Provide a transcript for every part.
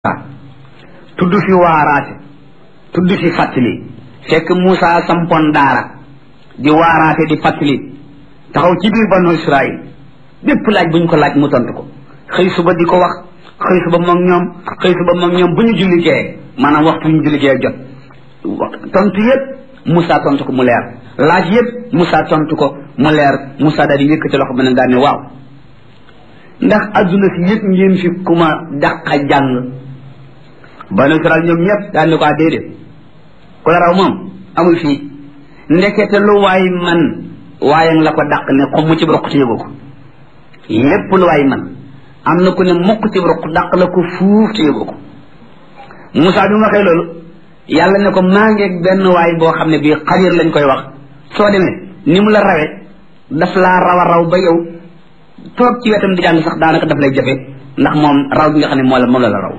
tudd fi waaraate tudd fi fàttali fekk Moussa sampoon daara di waaraate di fàttali taxaw ci biir banu Israël bépp laaj bu ñu ko laaj mu tontu ko xëy suba di ko wax xëy suba moom ñoom xëy suba moom ñoom bu ñu julli gee maanaam waxtu ñu julli gee jot tontu yépp Moussa tontu ko mu leer laaj yépp Moussa tontu ko mu leer Moussa daal di yëkkati loxo ba ne daal ne waaw ndax adduna si yëpp ngeen fi ku ma dàqa jàng banu Israël ñoom ñëpp daal ni ko déedéet ku la raw moom amul fii ndekete lu waay man waaye la ko dàq ne xom mu ci roq te yëgu ko lépp lu waay man am na ku ne mukk ci roq dàq la ko fuuf te yëgu ko Moussa bi mu waxee loolu yàlla ne ko maa ngeeg benn waay boo xam ne bii xadir lañ koy wax soo demee ni mu la rawe daf laa raw a raw ba yow toog ci wetam di jàng sax daanaka daf lay jafe ndax moom raw bi nga xam ne moo la moom la la raw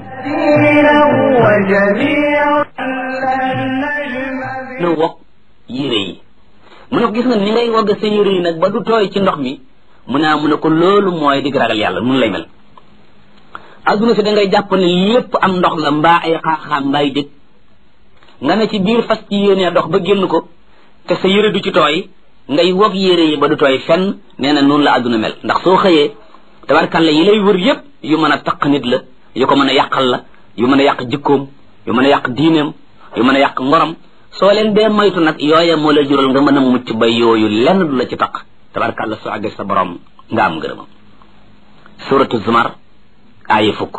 na wokk yére yi mu ne ko gis nga ni ngay wogg sa yére yi nag ba du tooy ci ndox mi mu ne mu ne ko loolu mooy dig ragal yàlla mun lay mel adduna si da ngay jàpp ne lépp am ndox la mbaa ay xaaxaam mbaay dëkk nga ne ci biir fas ci yéenee dox ba génn ko te sa yére du ci tooy ngay wog yére yi ba du tooy fenn nee na noonu la adduna mel ndax soo xëyee tabarkalla yi lay wër yépp yu mën a taq nit la yu ko mën a yàqal la yu mën a yàq jikkoom yu mën a yàq diineem yu mën a yàq ngorom soo leen dee moytu nag yooya moo la jural nga mën a mucc ba yooyu lenn du la ci taq tabarkalla soo àggee sa borom nga am ngërëmam suratu zumar aaya fukk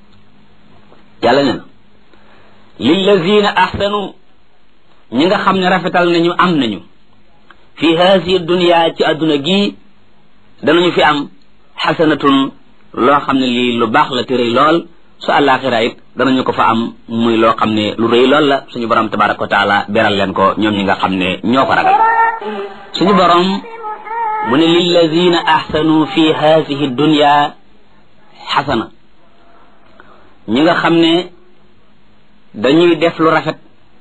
yàlla ne na lillazina ahsanu ñi nga xam ne rafetal nañu am nañu fi haasihi dunya ci adduna gii danañu fi am xasanatun loo xam ne lii lu baax la te rëy lool su àllaaxira it danañu ko fa am muy loo xam ne lu rëy lool la suñu borom tabaraka wa taala beral leen ko ñoom ñi nga xam ne ñoo ko ragal suñu borom mu ne lillazina ahsanu fi haasihi dunya xasana ñi nga xam ne dañuy def lu rafet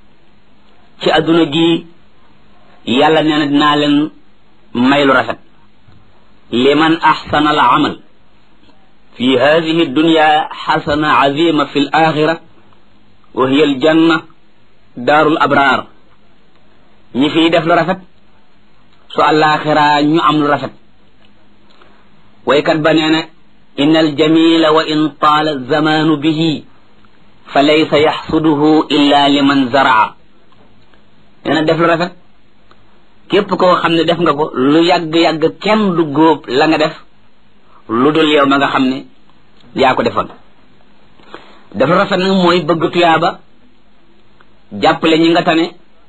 ci adduna gi yàlla nee na dinaa leen may lu rafet liman axsana al amal fi hadihi dunya xasana azima fi l axira wa hiya al janna daarul abraar ñi fiy def lu rafet su alaxira ñu am lu rafet waykat ba nee na in aljamila wa in taala zamanu bihi fa laysa yaxsuduhu illa liman zaraa nee na def lu rafet képp koo xam ne def nga ko lu yàgg-yàgg kenn du góob la nga def lu dul yow ma nga xam ne yaa ko defoon def lu rafet nag mooy bëgg tuyaaba jàppale ñi nga tane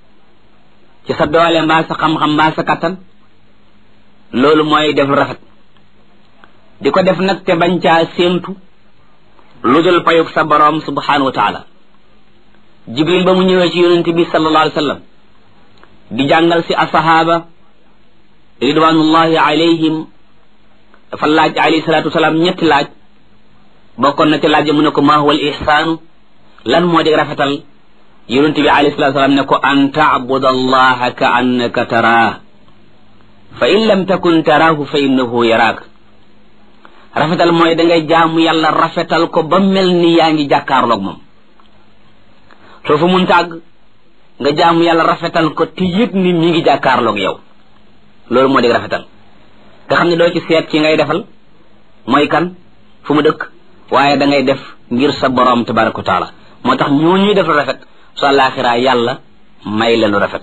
ci sa doole mbaa sa xam-xam mbaa sa kattan loolu mooy def lu rafet di ko def nag te bañ caa séentu lu dul payug sa boroom subhanahu wa taala jibril ba mu ñëwee ci yonente bi sallallahu alayhi wa sallam di jàngal si asahaba ridwanullahi alayhim dafa laaj alayhi salatu wasalaam ñetti laaj bokkoon na ci laaj mu ne ko ma huwa al ihsaanu lan moo di rafetal yonente bi alayhi salatu wasalaam ne ko an taabuda allaha ka annaka taraah fa in lam takun taraahu fa innahu yaraak rafetal mooy dangay jaamu yàlla rafetal ko ba mel ni yaa ngi jàkkaarloog moom soo fa mun tàgg nga jaamu yàlla rafetal ko te yëg ni mi ngi jàkkaarloog yow loolu moo di rafetal nga xam ne doo ci seet ci ngay defal mooy kan fu mu dëkk waaye da ngay def ngir sa borom tabaraka wa taala moo tax ñoo ñuy def lu rafet su àllaaxiraa yàlla may leen lu rafet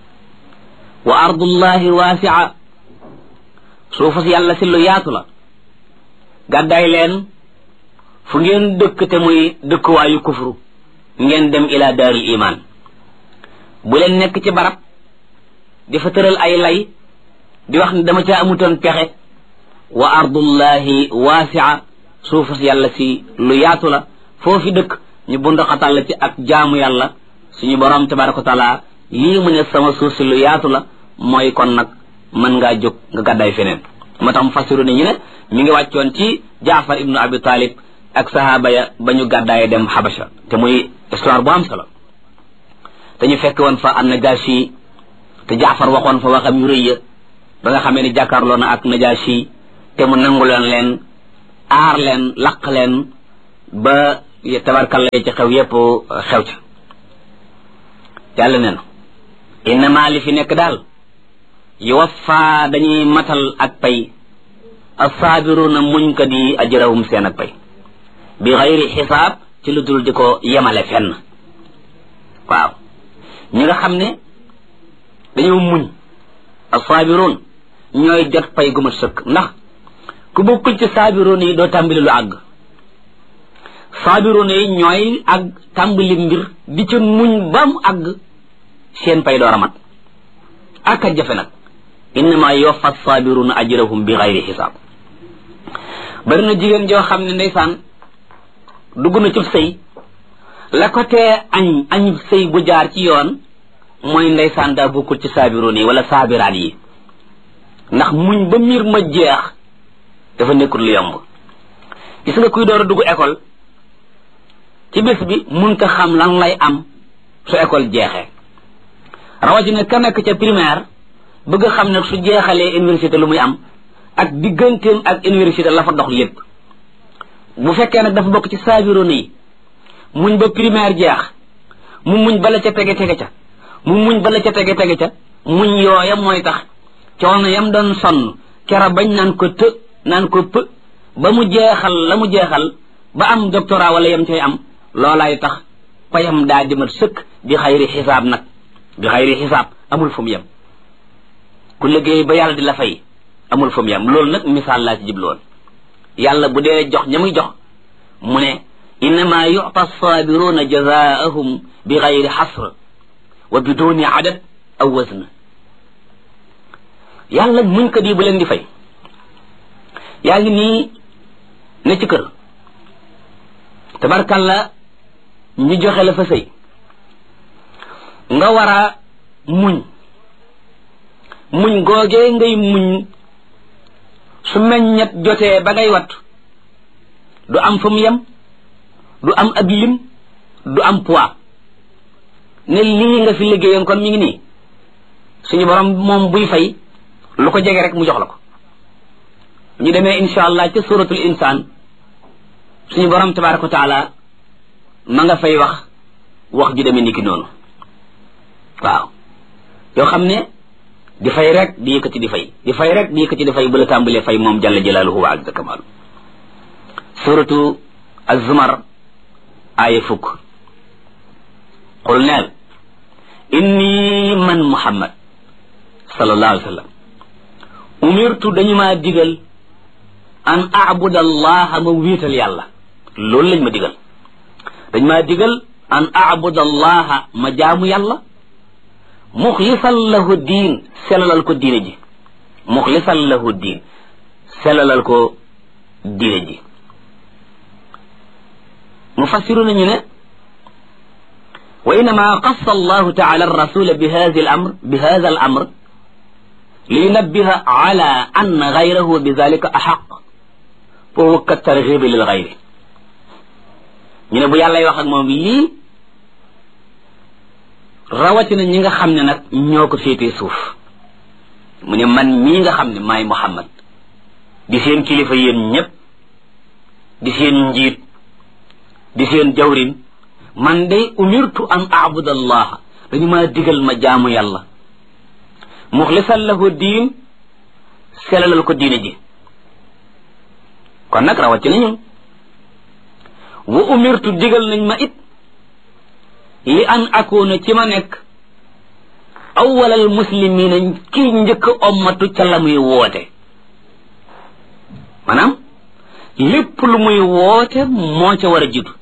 wa ardullahi waasia suufu si yàlla si lu yaatu la gàddaay leen fu ngeen dëkk te muy dëkkuwaayu kufru ngeen dem ila daaril iman bu leen nekk ci barab di fa tëral ay lay di wax ne dama caa amutoon pexe wa ardullahi waasia suufu si yàlla si lu yaatu la foofi dëkk ñu bundaxatal la ci ak jaamu yàlla suñu borom tabaraka wa taala lii mu ne sama suuf si lu yaatu la mooy kon nag mën ngaa jóg nga gàddaay feneen moo tax mu fasiru ne ñu ne mi ngi wàccoon ci jaafar ibnu abi talib ak sahaaba ya ba ñu gàddaaye dem xabasha te muy histoire bu am solo te ñu fekk woon fa an najashi te jaafar waxoon fa waxam yu rëy ya ba nga xamee ni jàkkaarloo na ak najashi te mu nangu leen leen aar leen laq leen ba tabarkalla yi ci xew yépp xew ca yàlla nee na innama li fi nekk daal yuwaffa dañuy matal ak pay assaabiruna muñ ko di ajrahum seen ak pay bi xayri xisaab ci lu dul di ko yemale fenn waaw ñi nga xam ne dañoo muñ assaabiroon ñooy jot pay gu ma sëkk ndax ku bokkul ci saabiroon yi doo tàmbali lu àgg saabiroon yi ñooy ak tàmbali mbir di ca muñ ba mu àgg seen pay door a mat ak a jafe nag innama yowfa saabiruna ajrahum bi xayri xisaab bari na jigéen joo xam ne ndeysaan dugg na ci sëy la ko tee añ añ sëy bu jaar ci yoon mooy ndeysaan daa bokkul ci saabiroon yi wala saabiraat yi ndax muñ ba miir ma jeex dafa nekkul lu yomb gis nga kuy door a dugg école ci bés bi mun ko xam lan lay am su école jeexee rawatina ka nekk ca primaire bëgg xam ne su jeexalee université lu muy am ak digganteem ak université la fa dox lépp bu fekkee nag dafa bokk ci saabiroon yi muñ ba primaire jeex mu muñ bala ca tege tege ca mu muñ bala ca tege tege ca muñ yooya mooy tax coono yam doon sonn kera bañ naan ko të naan ko pë ba mu jeexal la mu jeexal ba am doctorat wala yam cay am loolaay tax payam daa dimat sëkk bi xayri xisaab nag bi xayri xisaab amul fu mu yem ku liggéey ba yàlla di la fay amul fu mu yem loolu nag misaal laa ci jubloon yàlla bu dee jox ña muy jox mu ne innama yuta saabiruna jazaahum bi xayri xasr wa biduni adad aw wazn yàlla muñ ko di bu leen di fay yaa ngi nii ne ci kër tabarkalla ñu joxe la fa sëy nga war a muñ muñ googee ngay muñ su meññet jotee ba ngay wat du am fa mu yem du am ab lim du am poids ne lii nga fi liggéeyoon kon mi ngi nii suñu borom moom buy fay lu ko jege rek mu jox la ko ñu demee insha allah ca suratul insaan suñu borom tabaraka wa taala ma nga fay wax wax ju demee ni ki noonu waaw yoo xam ne di fay rek di yëkkati di fay di fay rek di yëkkati di fay bu la tàmbalee fay moom jalla jalaaluhu wa azza kamaalu suratu az-zumar aaya fukk qul neel inni man muhammad sallallahu alayhi wa sallam umirtu dañu maa digal an abuda allaha ma wiital yàlla loolu lañ ma digal dañ maa digal an abuda allaha ma jaamu yàlla muxlisan lahu diin selalal ko diine ji muxlisan lahu diin selalal ko diine ji mufassiru nañu ne wa innama qassa allahu taala arrasula bi hada al amr bi hada al amr liyunabbiha ala anna gayrahu bi dalika axaq fa huwa ka tarxibi lil gayri ñu ne bu yàllay wax ak moom lii rawatina ñi nga xam ne nag ñoo ko féetee suuf mu ne man mii nga xam ne maay Muhammad di seen kilifa yéen ñépp di seen njiit di seen jawrin man day umirtu an abuda allaha dañu maa digal ma jaamu yàlla muxlisan lahu diin selalal ko diine ji kon nag rawatina ñun wa umirtu digal nañ ma it li an akuna ci ma nekk awwalal muslimina kii njëkk ommatu ca la muy woote maanaam lépp lu muy woote moo ca war a jiitu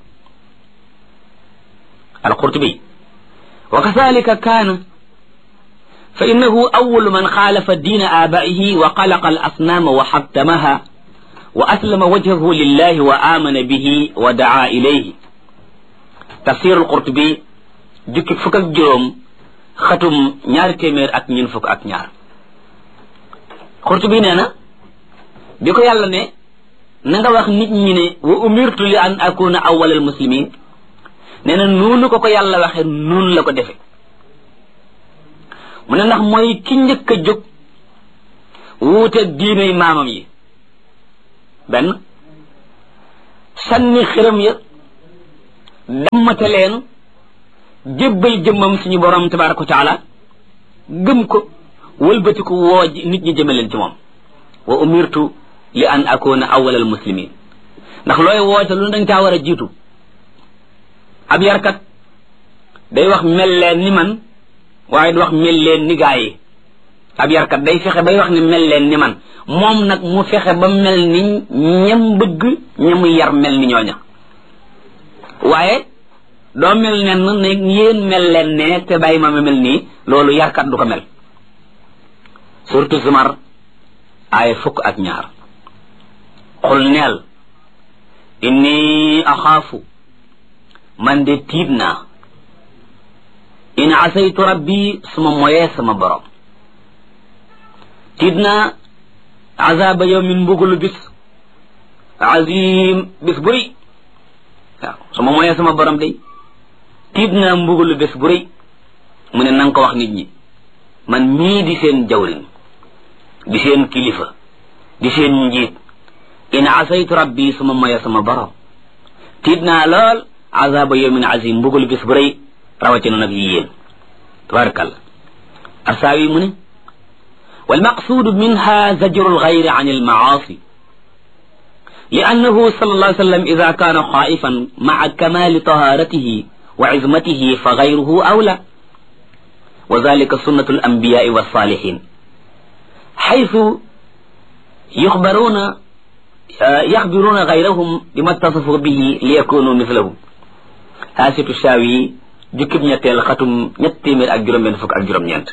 alqurtubi wa kadhalika kaana fa innahu awwalu man xaalafa diina aabaihi wa xalaqa al asnaama wa xattamaha wa aslama wajhahu lillahi wa amana bihi wa daa ilayhi tafsir alqurtubi jukki fukk ak juróom xatum ñaari téeméer ak ñun fukk ak ñaar qurtubi nee na bi ko yàlla ne na nga wax nit ñi ne wa umirtu li an akuna awwal al muslimin nee na noonu ko ko yàlla waxe noonu la ko defe mu ne ndax mooy ki njëkk a jóg wuute diinay maamam yi benn sànni xiram ya dammate leen jébbal jëmmam suñu borom tabaraka wa taala gëm ko wëlbati ko woo nit ñi jëme leen ci moom wa umirtu li an akuna awwal al muslimin ndax looy woote lu dañ caa war a jiitu ab yarkat day wax mel leen ni man waaye du wax mel leen ni gaa yi ab yarkat day fexe bay wax ni mel leen ni man moom nag mu fexe ba mel ni ñam bëgg ñamu yar mel ni ñooña waaye doo mel nen ne yéen mel leen ne te bàyyi ma ma mel nii loolu yarkat du ko mel surtout zumar ay fukk ak ñaar xul neel inni axaafu man de tiit naa in asaytu rabbi suma moyee sama borom tiit naa azaba yawmin mbugalu bis azim bis bu rëy waaw suma moyee sama borom day tiit naa mbugalu bés bu rëy mu ne nanga ko wax nit ñi man mii di seen jawrin di seen kilifa di seen njiit in asaytu rabbi suma moye sama borom tiit naa lool azaba yawmin azim mbugalu bés bu rëy rawatina nag yi yéen tabarakallah asaawi mu ne والمقصود منها زجر الغير عن المعاصي لأنه صلى الله عليه وسلم إذا كان خائفا مع كمال طهارته وعزمته فغيره أولى وذلك سنة الأنبياء والصالحين حيث يخبرون يخبرون غيرهم بما اتصفوا به ليكونوا مثلهم هاسة الشاوي جكب نيتيل ختم نيتيمير ak juroom ben fuk ak juroom ñent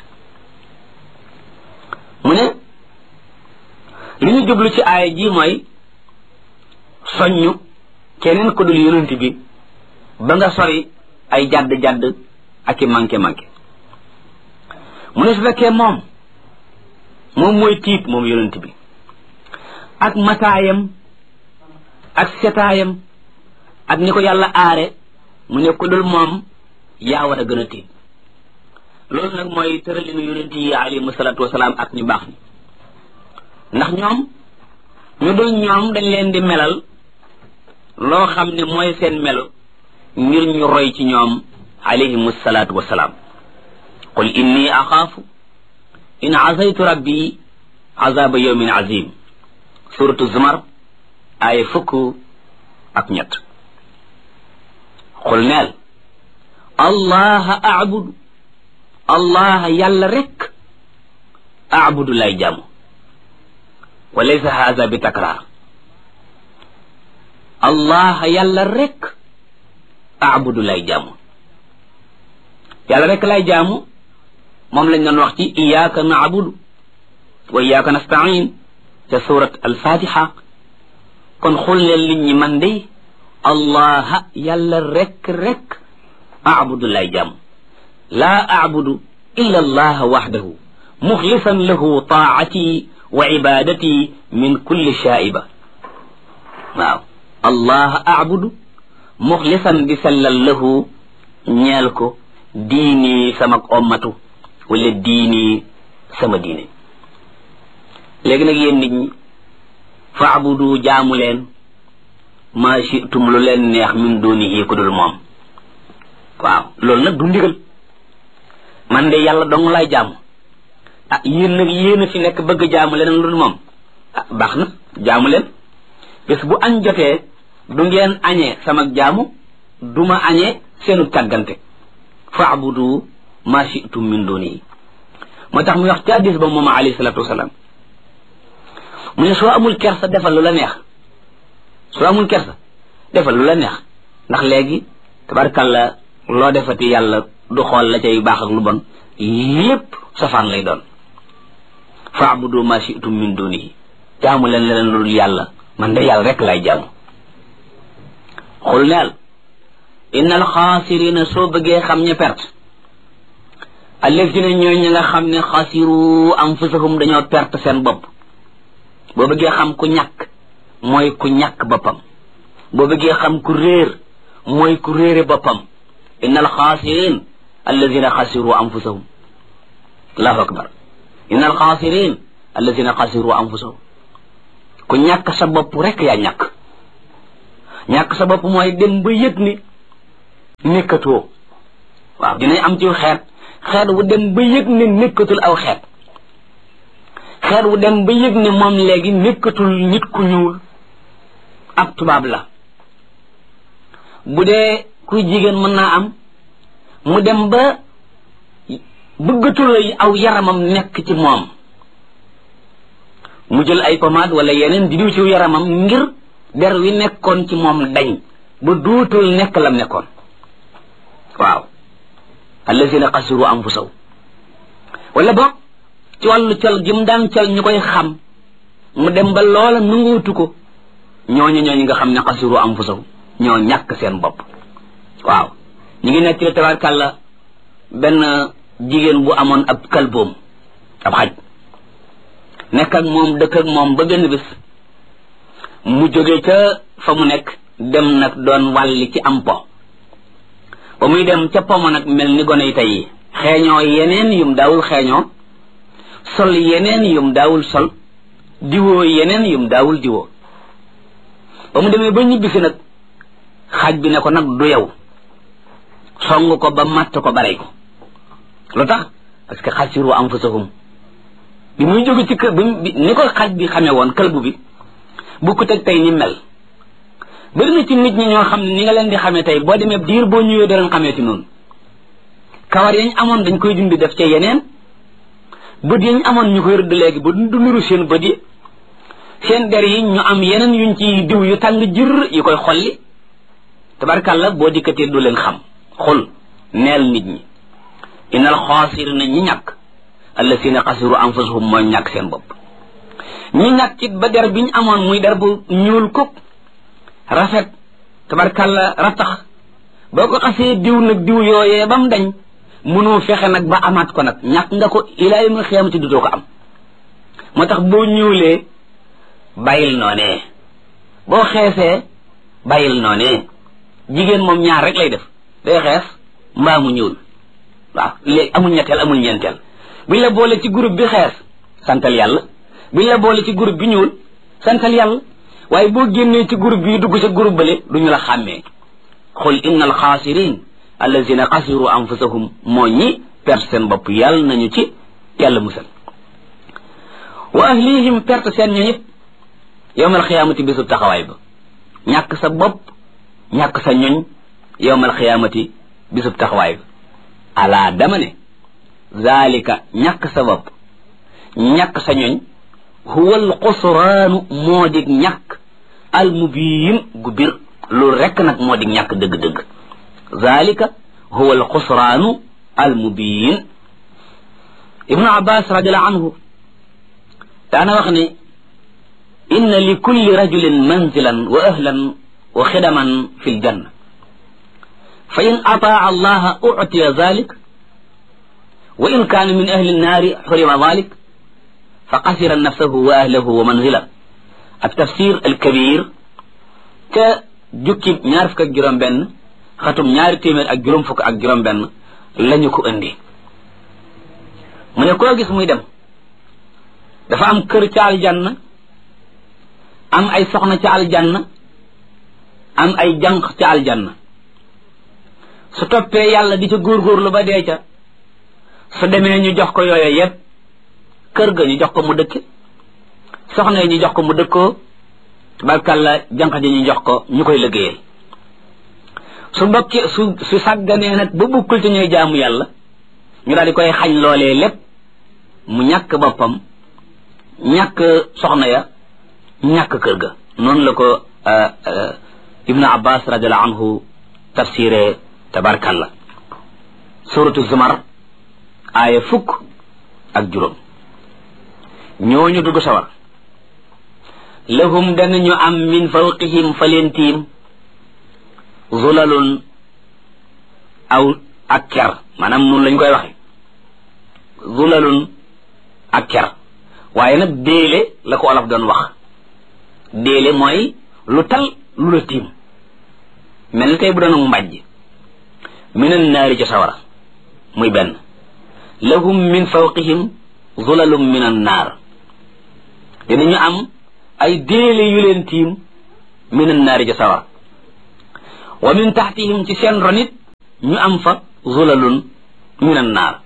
mu ne li ñu jublu ci aaya ji mooy soññu keneen ko dul yonent bi ba nga sori ay jadd-jadd ak i manqué-manqué mu ne su fekkee moom moom mooy tiit moom yonent bi ak mataayam ak setaayam ak ni ko yàlla aare mu ne ko dul moom yaa war a gën a tiit loolu nag mooy tëralinu yonent yi alayhimu salaatu wasalaam ak ñu baax ñi ndax ñoom ñu dul ñoom dañ leen di melal loo xam ne mooy seen melo ngir ñu roy ci ñoom alayhimu salaatu wasalaam qul inni axaafu in asaytu rabbi azaba yawmin azim suratu zumar ay fukk ak ñett qul neel allaha abudu allah yàlla rek abudu lay jàmm wa laysa haza bi takraar allah yàlla rek abudu lay jàmm yàlla rek lay jaamu moom lañ doon wax ci iyaaka naabudu wa iyaaka nastain ca surat alfatiha kon xul leen nit ñi man day allah yàlla rek rek abudu lay jaamu laa abudu illa allah waxdahu muxlisan lahu taacati wa ibadati min kulli shaiba waaw allah abudu muxlisan di sellal lahu ñeel ko diini sama ommatu wala diini sama diine léegi nag yéen nit ñi faabudu jaamu leen maa shitum lu leen neex min dunihi ku dul moom waaw loolu nag du ndigal man de yàlla dong lay jaamu ah yéen nag yéen a fi nekk bëgg jaamu leneen lu dul moom ah baax na jaamu leen bés bu añ jotee du ngeen añee sama jaamu du ma añee seenu càggante faabudu ma shitum min dunihi moo tax muy wax ci hadis ba moom alayhi salatu wasalaam mu ne soo amul kersa defal lu la neex soo amul kersa defal lu la neex ndax léegi tabarkalla loo defati yàlla du xool la cay baax ak lu bon lépp safaan lay doon faabudu ma shitum min dunihi jaamu leen leneen lu dul yàlla man de yàlla rek lay jaamu xul neel innal xaasirina soo bëggee xam ña perte allazina ñooy ñi nga xam ne xasiru anfusahum dañoo perte seen bopp boo bëggee xam ku ñàkk mooy ku ñàkk boppam boo bëggee xam ku réer mooy ku réere boppam innal xaasirin allazina xasiru anfusahum allahu akbar innal xaasirin allazina xasiru anfusahum ku ñàkk sa bopp rek yaa ñàkk ñàkk sa bopp mooy dem ba yëg ni nekkatoo waaw dinañ am ci xeet xeet wu dem ba yëg ne nekkatul aw xeet xeet wu dem ba yëg ne moom léegi nekkatul nit ku ñuul ab tubaab la bu dee kuy jigéen mën naa am mu dem ba bëggatul aw yaramam nekk ci moom mu jël ay pommade wala yeneen di diw ci yaramam ngir der wi nekkoon ci moom dañ ba duutul nekk lam nekkoon waaw allazina xasiru anfusaw wala boog ci wàllu col gi mu daan col ñu koy xam mu dem ba loola nanguutu ko ñooñu ñooñu nga xam ne xasiru anfusaw ñoo ñàkk seen bopp waaw ñu ngi nekk ci tabarkàlla benn jigéen bu amoon ab kalboom ab xaj nekk ak moom dëkk ak moom ba benn bis mu jóge ca fa mu nekk dem nag doon wàlli ci am po ba muy dem ca pomo nag mel ni gone yi tey yi xeeñoo yeneen yum daawul xeeñoo sol yeneen yum daawul sol diwoo yeneen yum daawul diwoo ba mu demee ba ñibbisi nag xaj bi ne ko nag du yow song ko ba matt ko barey ko lu tax parce que xasiru anfusahum bi muy jóge ci kër bi ni ko xaj bi xamee woon këlbu bi bu ko teg tey ni mel bëri na ci nit ñi ñoo xam ne ni nga leen di xamee tey boo demee diir boo ñëwee doo leen xamee ci noonu kawar yañ amoon dañ koy dindi def ca yeneen bët yañ amoon ñu koy rëdd léegi ba du nuru seen bët yi seen der yi ñu am yeneen yuñ ci diw yu tàng jër yu koy xolli tabarkàlla boo dikkatee du leen xam xul neel nit ñi innal xaasirina ñi ñàkk allasina xasiru anfusahum mooy ñàkk seen bopp ñi ñàkk it ba der biñ amoon muy der bu ñuul kuk rafet tabarkàlla rattax boo ko xasee diw nag diw yooyee ba mu dañ mënoo fexe nag ba amaat ko nag ñàkk nga ko ilaa yawmil xiyaamati dutoo ko am moo tax boo ñuulee bàyyil noonee boo xeesee bàyyil noonee jigéen moom ñaar rek lay def day xees mbaa mu ñuul waaw léegi amul ñetteel amul ñeenteel buñ la boole ci groupe bi xees santal yàlla buñ la boole ci groupe bi ñuul santal yàlla waaye boo génnee ci groupe bi dugg sa groupe bale duñu la xàmmee xul inna al xaasirin allazina xasiru anfusahum moo ñi perte seen bopp yàlla nañu ci yàlla musal wa ahlihim perte seen ño ñëpp yowmal xiyaamati bisu taxawaay ba ñàkk sa bopp ñàkk sa ñoñ yowmal xiyaamati bisub taxawaay ba ala dama ne zalika ñàkk sa bopp ñàkk sa ñoñ huwa al xusraanu moo dig ñàkk al mubiin gu bir loolu rekk nag moo dig ñàkk dëgg-dëgg zalika huwa al xusraanu al mubiin ibnu abbas radiallahu anhu daana wax ne inna li kulli rajulin manzilan wa ahlan wa xidaman fi ljanna fa in ataa allaha utiya dalik wa in kaana min ahli nnaari xurima dalik fa xasira nafsahu wa ahlahu wa manzila ak tafsir alkabir ca jukki ñaar fukk ak juróom benn xatum ñaari téeméer ak juróom fukk ak juróom benn lañu ko indi mu ne koo gis muy dem dafa am kër ca aljanna am ay soxna ca aljanna am ay jànq ca aljanna su toppee yàlla di ca góorgóorlu ba dee ca su demee ñu jox ko yooyo yépp kër ga ñu jox ko mu dëkk soxna yi ñu jox ko mu dëkkoo barkalla jànq ji ñu jox ko ñu koy liggéeyal su bokkee su su sàgganee nag ba bukkul ci ñuy jaamu yàlla ñu daal di koy xañ loolee lépp mu ñàkk boppam ñàkk soxna ya ñàkk kër ga noonu la ko ibnu abbas radiallahu anhu tafsiré tabarkalla suratu zumar aaya fukk ak juróom ñooñu dugg sawar lahum danañu am min fawqihim fa leen tiim zulalun aw ak ker maanaam noonu lañ koy waxe zulalun ak ker waaye nag déele la ko olof doon wax déele mooy lu tal lu la tiim mel ni tey bu doon mbàjj minan naari ci sawara muy benn lahum min fawqihim zulalum min an naar dinañu am ay déele yu leen tiim min an naari ci sawara wa min taxtihim ci seen ronit ñu am fa zulalun min annaar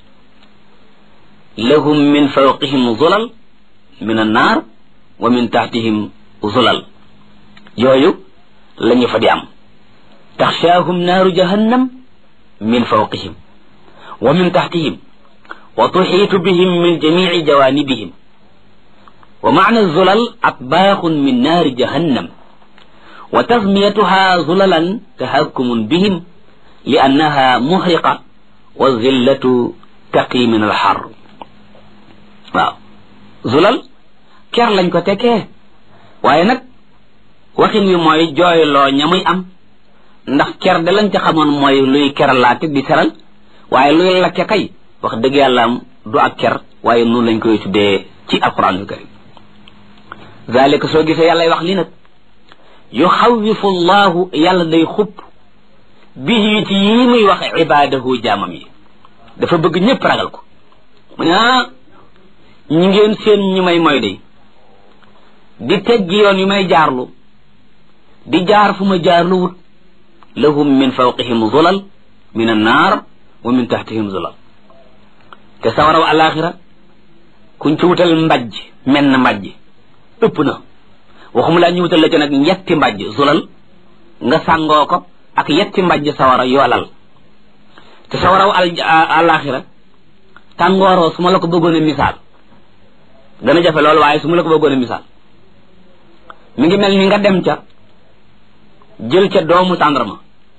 lahum min fawqihim zulal min annaar wa min taxtihim zulal yooyu la ñu fa di am taxshaahum naaru jahannam min fawqihim wa min taxtihim wa tuxiitu bihim min jamici jawaanibihim wa macna zulal atbaaxun min naari jahannam wa tasmiyatuha zulalan tahakkumun bihim li annaha muhriqa wa zillatu taqi min alxar waaw zulal ker lañ ko tekkee waaye nag waxin wi mooy jooyloo ña muy am ndax ker de lañ ca xamoon mooy luy keralaate di seral waaye luy lakke kay wax dëgg yàlla am du ak ker waaye noonu lañ koy tuddee ci alquranul karim zalika soo gisee yàllay wax li nag yuxawifu llahu yàlla day xupp bihi ci yii muy wax ibaadahu jaamam yi dafa bëgg ñëpp ragal ko mu ne ah ñi ngeen seen ñi may moy day di teggi yoon yu may jaarlu di jaar fu ma jaarlu wut lahum min fawqihim zulal min annaar wa min taxtihim zulal te sawaraw alaxira kuñ ci wutal mbajj menn mbajj ëpp na waxuma laa ñu wutal la ca nag yetti mbajj zulal nga sàngoo ko ak yetti mbajj sawara yoolal te sawaraw al alaxira tàngooroo su ma la ko bëggoon a misaal dana jafe loolu waaye su ma la ko bëggoon a misaal mi ngi mel ni nga dem ca jël ca doomu tàndarma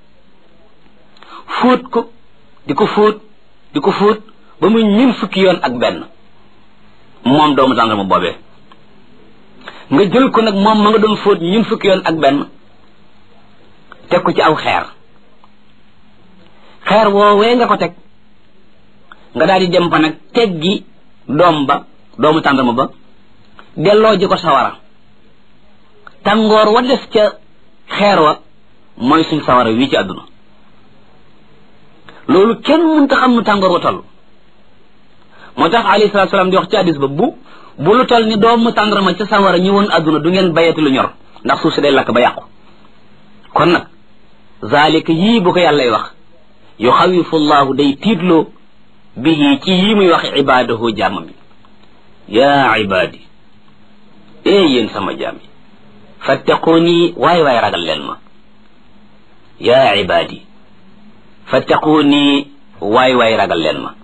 fóot ko di ko fóot di ko fóot ba muy ñun fukki yoon ak benn moom doomu tàndarma boobee nga jël ko nag moom ma nga doon fóot ñun fukki yoon ak benn teg ko ci aw xeer xeer woowee nga ko teg nga daal di dem fa nag teggi doom ba doomu tàndarma ba delloo ji ko sawara tàngoor wa des ca xeer wa mooy suñ sawara wii ci àdduna loolu kenn mënta xam nu tàngoor wa toll moo tax alayhi salatu salaam di wax ci hadis ba bu bu lu toll ni doomu tàndarma ca sawara ñi woon àdduna du ngeen bayati lu ñor ndax suuf si day lakk ba yàqu kon nag zalika yii bu ko yàllay wax yuxawifu llahu day tiitloo bihi ci yii muy wax ibaadahu jaamam yi yaa ibaadi ee yéen sama jaam yi fattaquuni waay waay ragal leen ma yaa ibaadi fattaquuni waay waay ragal leen ma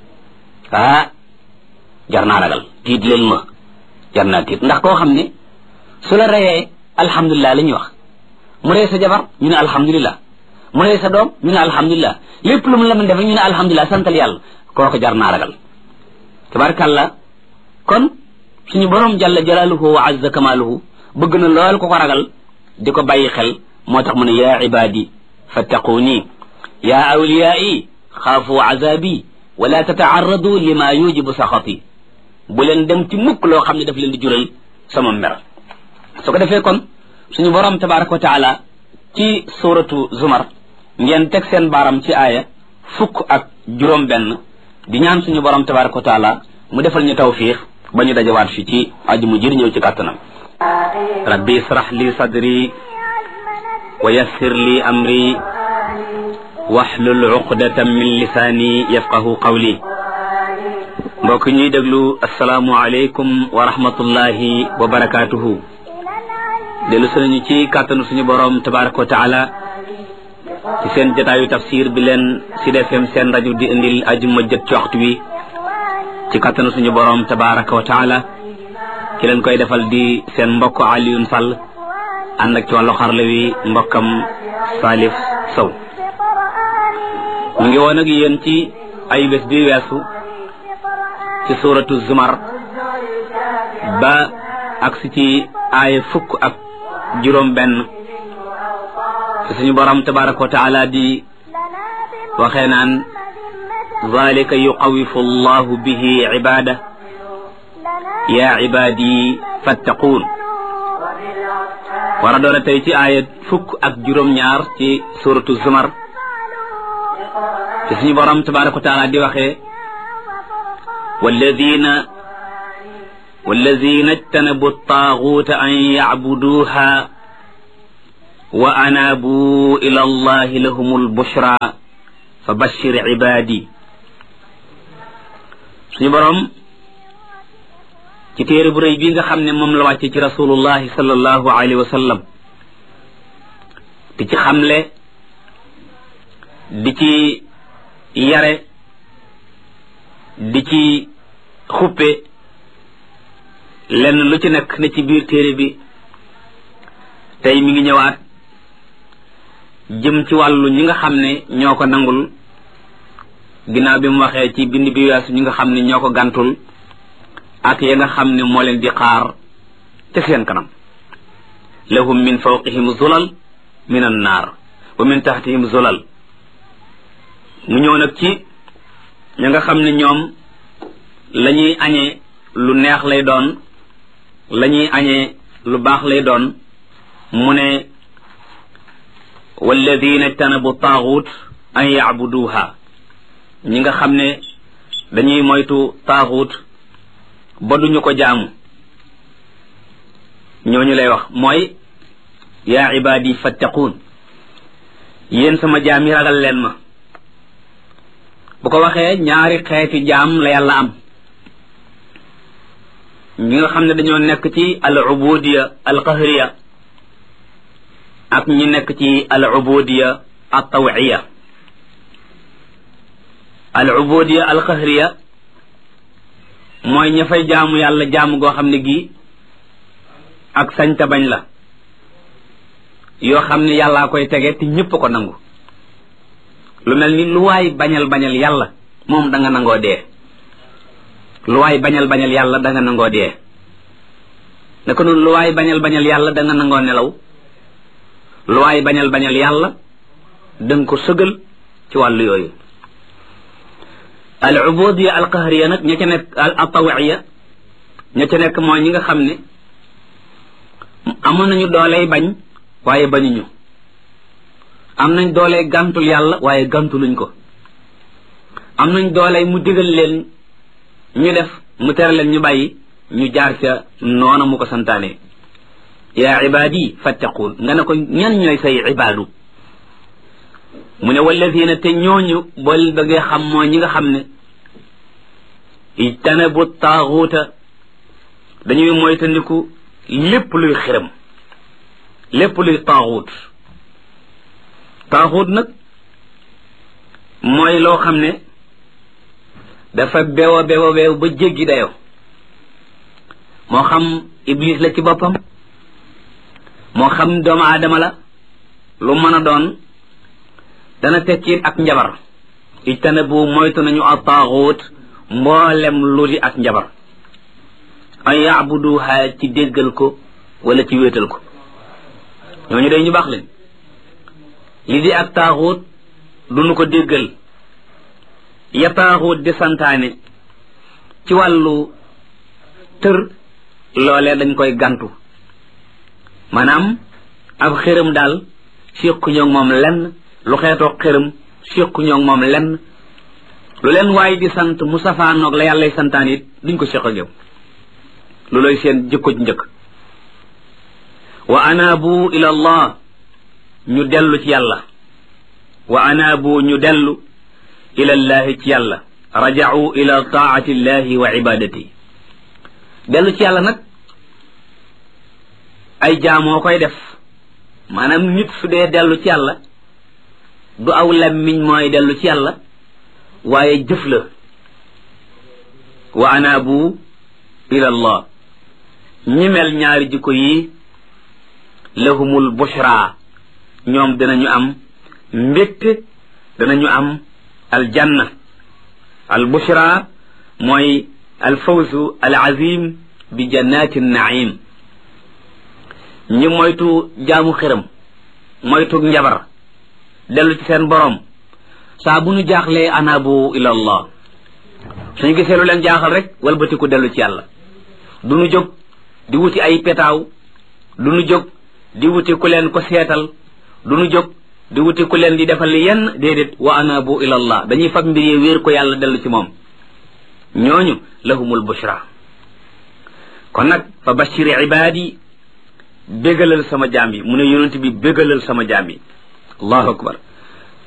ah jar naa ragal tiit leen ma jar naa tiit ndax koo xam ne su la reyee alhamdulilah la ñuy wax mu rey sa jabar ñu ne alhamdulilah mu rey sa doom ñu ne alhamdulilah lépp lu mu la mën def ñu ne alhamdulilah santal yàlla kooku jar naa ragal tabarkàllah kon suñu borom jalla jalaaluhu wa azza kamaaluhu bëgg na lool ko ko ragal di ko bàyyi xel moo tax mu ne yaa ibaadi fattaquuni yaa awliyaai xaafu azabi wala tataarradu lima yujibu saxati bu leen dem ci mukk loo xam ne daf leen di jural sama mer su ko defee kon suñu borom tabaraka wa taala ci suratu zumar ngeen teg seen baaram ci aaya fukk ak juróom benn di ñaan suñu borom tabaraka wa taala mu defal ñu tawfiix ba ñu dajawaat fi ci aju mu jër ñëw ci kàttanam rabbi israh li sadri wa yassir li amri waxlul uqdatan min lisaani yafqahu qawli mbokk ñuy déglu asalaamu aleykum wa rahmatullahi wa barakaatuhu dellu sunañu ci kàttanu suñu borom tabaraka wa taala ci seen jotaayu tafsir bi leen Sud FM seen rajo di indil ajuma jët ci waxtu wi ci kàttanu suñu borom tabaraka wa taala ki leen koy defal di seen mbokk Alioune Sall ànd ak ci wàllu xarla wi mbokkam Salif Sow mu ngi woon ak yéen ci ay bés bi weesu ci suuratu Zumar ba agsi ci aaya fukk ak juróom benn ci suñu borom tabaraka wa taala di waxee naan zalika yuqawifu allahu bihi ibada ya ibadi fattaquun war a doora tey ci aaya fukk ak juróom ñaar ci suratu zumar ci suñu borom tabaraka wa taala di waxee walladina والذين اجتنبوا الطاغوت أن يعبدوها وأنابوا إلى الله لهم البشرى fa bashir ibaadi suñu boroom ci téere bu rëy bii nga xam ne moom la wàcce ci rasulullahi sallallahu alayhi wa sallam di ci xamle di ci yare di ci xuppe lenn lu ci nekk ne ci biir téere bi tey mi ngi ñëwaat jëm ci wàllu ñi nga xam ne ñoo ko nangul ginnaaw bi mu waxee ci bind bi weesu ñi nga xam ne ñoo ko gàntul ak ya nga xam ne moo leen di xaar ca seen kanam lahum min fawqihim zulal min an naar wa min taxtihim zulal mu ñëw nag ci ña nga xam ne ñoom la ñuy añee lu neex lay doon la ñuy añee lu baax lay doon mu ne walladina ijtanabu taaxut an yacbuduha ñi nga xam ne dañuy moytu taaxut ba duñu ko jaamu ñooñu lay wax mooy yaa ibaadi fattaquun yéen sama jaam yi ragal leen ma bu ko waxee ñaari xeeti jaam la yàlla am ñi nga xam ne dañoo nekk ci al ubudiya al qahriya ak ñi nekk ci al ubudiya al tawiya al ubudiya al qahriya mooy ña fay jaamu yàlla jaamu goo xam ne gii ak sañta bañ la yoo xam ne yàllaa koy tege te ñépp ko nangu lu mel ni lu waay bañal bañal yàlla moom da nga nangoo dee lu waay bañal bañal yàlla da nga nangoo dee naka noonu lu waay bañal bañal yàlla da nga nangoo nelaw lu waay bañal bañal yàlla da nga ko sëgal ci wàllu yooyu al ubudiya al qahriya nag ña ca nekk al tawiya ña ca nekk mooy ñi nga xam ne amoon nañu dooley bañ waaye bañuñu am nañ dooley gàntul yàlla waaye gàntuluñ ko am nañ dooley mu digal leen ñu def mu tere leen ñu bàyyi ñu jaar ca noona mu ko santaane yaa ibaadi fattaquun nga ne ko ñan ñooy say ibaadu mu ne walladina te ñooñu bool bëggee xam mooy ñi nga xam ne ijtanabu taaxuuta dañuy moytandiku lépp luy xiram lépp luy taaxuut taaxuut nag mooy loo xam ne dafa beew a beew a beew ba jéggi dayo moo xam iblis la ci boppam moo xam doomu aadama la lu mën a doon dana tekkiit ak njabar ijtanabu moytu nañu a taaxuut mboolem lu di ak njabar an yaabuduha ci déggal ko wala ci wéetal ko ñooñu day ñu baax leen li di ak taaxuut duñu ko déggal ya taaxuut di santaane ci wàllu tër loolee dañ koy gantu maanaam ab xërëm daal séqu ñoog moom lenn lu xeetoo xërëm séqu ñoog moom lenn lu leen waaye di sant mu safaanoog la yàllay santaan it duñ ko séq ak yow lu looy seen jëkko njëkk wa anaabu ila allah ñu dellu ci yàlla wa anaabu ñu dellu ila llahi ci yàlla raja'u ila taati llahi wa ibadati dellu ci yàlla nag ay jaamoo koy def maanaam nit su dee dellu ci yàlla du aw lammiñ mooy dellu ci yàlla waaye jëf la wa anaabu ila allah ñi mel ñaari jikko yi lahumul bushra ñoom danañu am mbégte danañu am aljanna al bushra mooy al fawzu al azim bi jannati naim ñi moytu jaamu xiram moytu njabar dellu ci seen borom saa bu ñu jaaxlee anaabu ila allah suñu gisee lu leen jaaxal rek walbatiku dellu ci yàlla du ñu jóg di wuti ay petaaw du ñu jóg di wuti ku leen ko seetal du ñu jóg di wuti ku leen di defal yenn déedéet wa anaabu ila allah dañuy fab mbir yi wéer ko yàlla dellu ci moom ñooñu lahumul bushra kon nag fa bashiri ibaadi bégalal sama jaam yi mu ne yonent bi bégalal sama jaam yi allahu akbar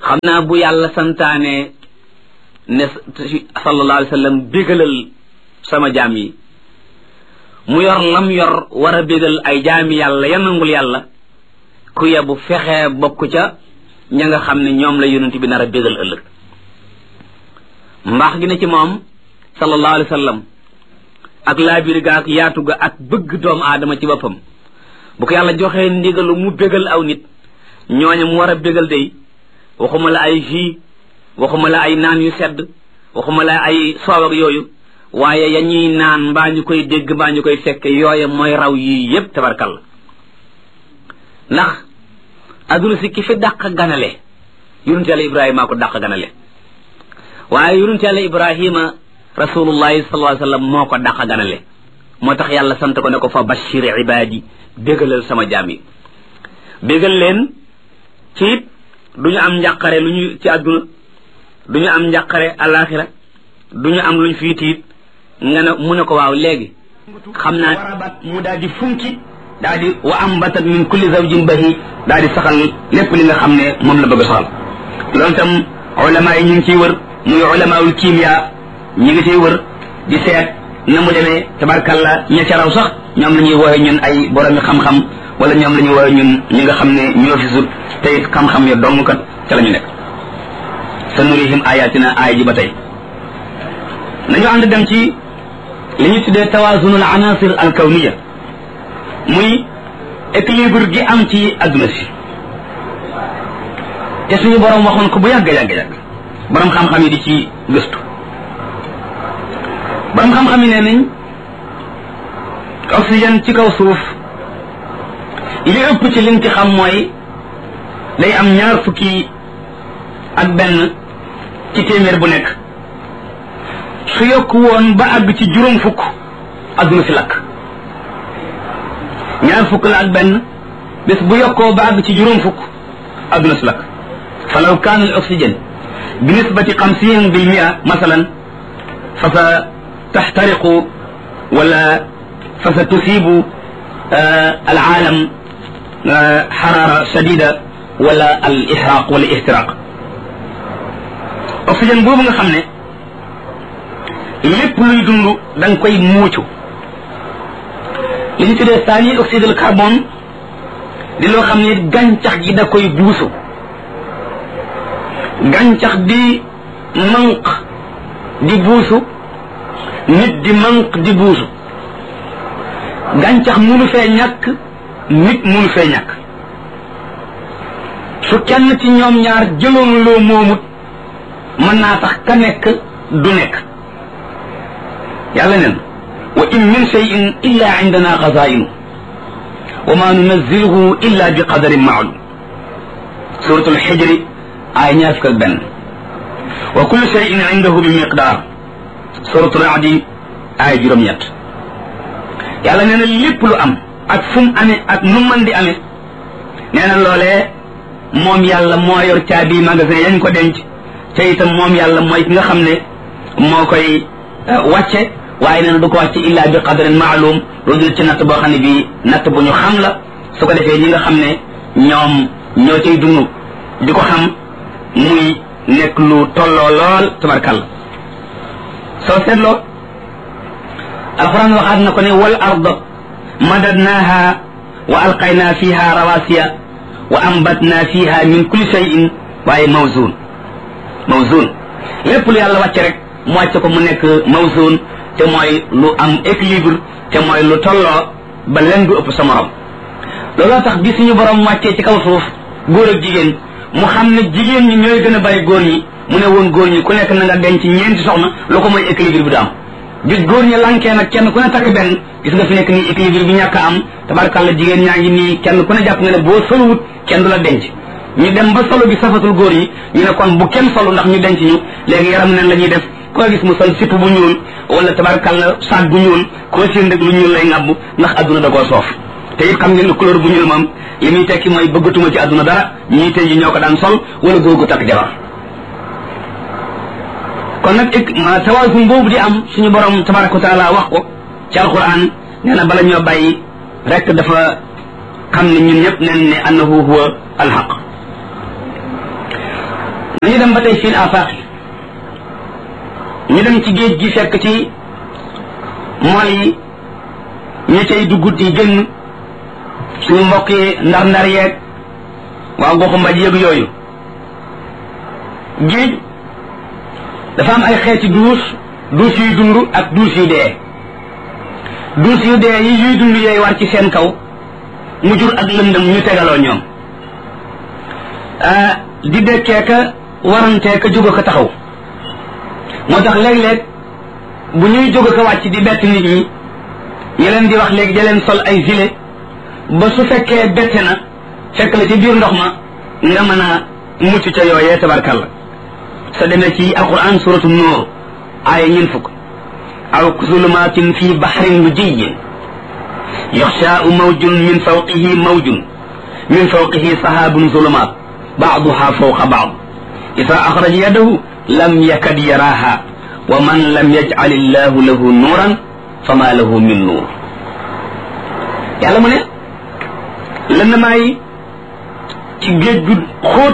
xam naa bu yàlla santaane ne sallallahu alayhi wa sallam bégalal sama jaam yi mu yor lam yor war a bégal ay jaami yàlla ya nangul yàlla ku yebu fexe bokk ca ña nga xam ne ñoom la yonent bi nar a bégal ëllëg mbaax gi ne ci moom sallallahu alayhi wa sallam ak laabir ga ak yaatu ga ak bëgg doomu aadama ci boppam bu ko yàlla joxee ndigalu mu bégal aw nit ñooñu mu war a bégal day waxuma la ay jus waxuma la ay naan yu sedd waxuma la ay soow ak yooyu waaye ya ñuy naan mbaa ñu koy dégg mbaa ñu koy fekke yooye mooy raw yii yépp tabarkal ndax adduna si ki fi dàq ganale yonent yàlla ibrahima ko dàq ganale waaye yonent yàlla ibrahima rasulullahi sallallahu alayhi wasallam moo ko dàq ganale moo tax yàlla sant ko ne ko fa bashir ibadi bégalal sama jaam yi bégal leen ci it du ñu am njàqare lu ñu ci àdduna du ñu am njàqare alaxira du ñu am luñ fii tiit nga ne mu ne ko waaw léegi xam naa warabat mu daal di funki daal di wa ambatat min kulli zawjin bahi daal di saxal lépp li nga xam ne moom la bëgg a saxal loolu tam ulama yi ñu ngi ciy wër muy ulamaul kimia ñi ngi ciy wër di seet na mu demee tabarkalla ña ca raw sax ñoom la ñuy woowe ñun ay boromi xam-xam wala ñoom la ñuy woowe ñun ñi nga xam ne ñoo fi sut te it xam-xam ya dong kat ca la ñu nekk sa nurihim ayatina aaya ji ba tey nañu ànd dem ci li ñu tuddee tawasunul anasir al kawniya muy équilibre gi am ci adduna si te suñu borom waxoon ko bu yàgg yàgg yàgg borom xam-xam yi di ci gëstu borom xam-xam yi nee nañ oxygène ci kaw suuf li ëpp ci liñ ci xam mooy day am ñaar fukki ak benn ci téeméer bu nekk su yokk woon ba àgg ci juróom fukk adduna si lakk ñaar fukk la ak benn bés bu yokkoo ba àgg ci juróom fukk adduna si lakk falaw kaana al oxygène bi nisbati xamsin bil mia masalan fa sa taxtariqu wala fa sa tusibu al aalam xaraara shadida wala al ihraq wala ihtiraq oxygène boobu nga xam ne lépp luy dund da nga koy muucu li ñu tuddee saani oxyde de carbone di loo xam ne gàncax gi da koy buusu gàncax di manq di buusu nit di manq di buusu gàncax munu fee ñàkk nit munu fee ñàkk su kenn ci ñoom ñaar jëloon loo moomut mën naa tax ka nekk du nekk yàlla neen wa in min cheyin illa indana xazainu wa ma nunazziluhu illa bi qadarin maalum suratul xijri ay ñaar fukk ak benn wa kullu cheyin indahu bi miqdaar suratul adi ay juróom-ñett yàlla nee na lépp lu am ak fu mu amee ak nu mën di amee nee na loolee moom yàlla moo yor caabi magasin yañ ko denc te itam moom yàlla mooy ki nga xam ne moo koy wàcce waaye nee na du ko wàcce illa bi qadarin maalum lu dul ci natt boo xam ne bii natt bu ñu xam la su ko defee ñi nga xam ne ñoom ñoo cay dund di ko xam muy nekk lu tolloo lool tabarkalla soo seetloo alquran waxaat na ko ne wal ard madadnaha wa alqayna fiha rawasiya wa ambatna fiha min kulli shay'in waaye mawzun mawzun lépp lu yàlla wàcce rek mu wàcce ko mu nekk mawzun te mooy lu am équilibre te mooy lu tolloo ba leen du ëpp sa morom looloo tax bi suñu borom wàccee ci kaw suuf góor ak jigéen mu xam ne jigéen ñi ñooy gën a bari góor ñi mu ne woon góor ñi ku nekk na nga denc ñeenti soxna lu ko mooy équilibre bi du am bis góor ñi lankee nag kenn ku ne takk benn gis nga fi nekk nii équilibre bi ñàkk a am tabarkàlla jigéen ñaa ngi nii kenn ku ne jàpp nga ne boo soluwut kenn du la denc ñu dem ba solo bi safatul góor yi ñu ne kon bu kenn solu ndax ñu denc ñu léegi yaram neen la ñuy def koo gis mu sol sipp bu ñuul wala tabarkàlla saag bu ñuul koo seen rek lu ñuul lay ŋàbb ndax adduna da koo soof te it xam ngeen ne couleur bu ñuul moom li muy tekki mooy bëggatuma ci adduna dara ñii tey ji ñoo ko daan sol wala góor gu takk jabar kon nag ik tawaasum boobu di am suñu borom tabaraka wa taala wax ko ci alquran nee na bala ñoo bàyyi rek dafa xam ne ñun ñëpp nen ne annahu huwa alxaq dem ba tey fil afaq ñu dem ci géej gi fekk ci mool yi ña cay duggut yi génn suñu mbokk yi ndar ndar yeeg waa goxu mbaj yëg yooyu géej dafa am ay xeeti duus duus yuy dund ak duus yu dee duus yu dee yi yuy dund yooyu war ci seen kaw mu jur ak lëndëm ñu tegaloo ñoom di dekkee ka warantee ka jóg ko taxaw moo tax léeg-léeg bu ñuy jóg ko wàcc di bett nit ñi ñu leen di wax léegi da leen sol ay gilet ba su fekkee bette na fekk la ci biir ndox ma nga mën a mucc ca yooyee tabarkalla sa demee ci alquran suratu nuur aaya ñeen fukk aw zulumatin fi baxrin lujiyyin yaxshaau mawjun min fawqihi mawjun min fawqihi sahaabun zulumaat baaduha fawqa baad ida axraja yadahu lam yakad yaraaha wa man lam yajcal illahu lahu nuuran fama lahu min nuur yàlla mu ne lëndamaay yi ci géej gu xóot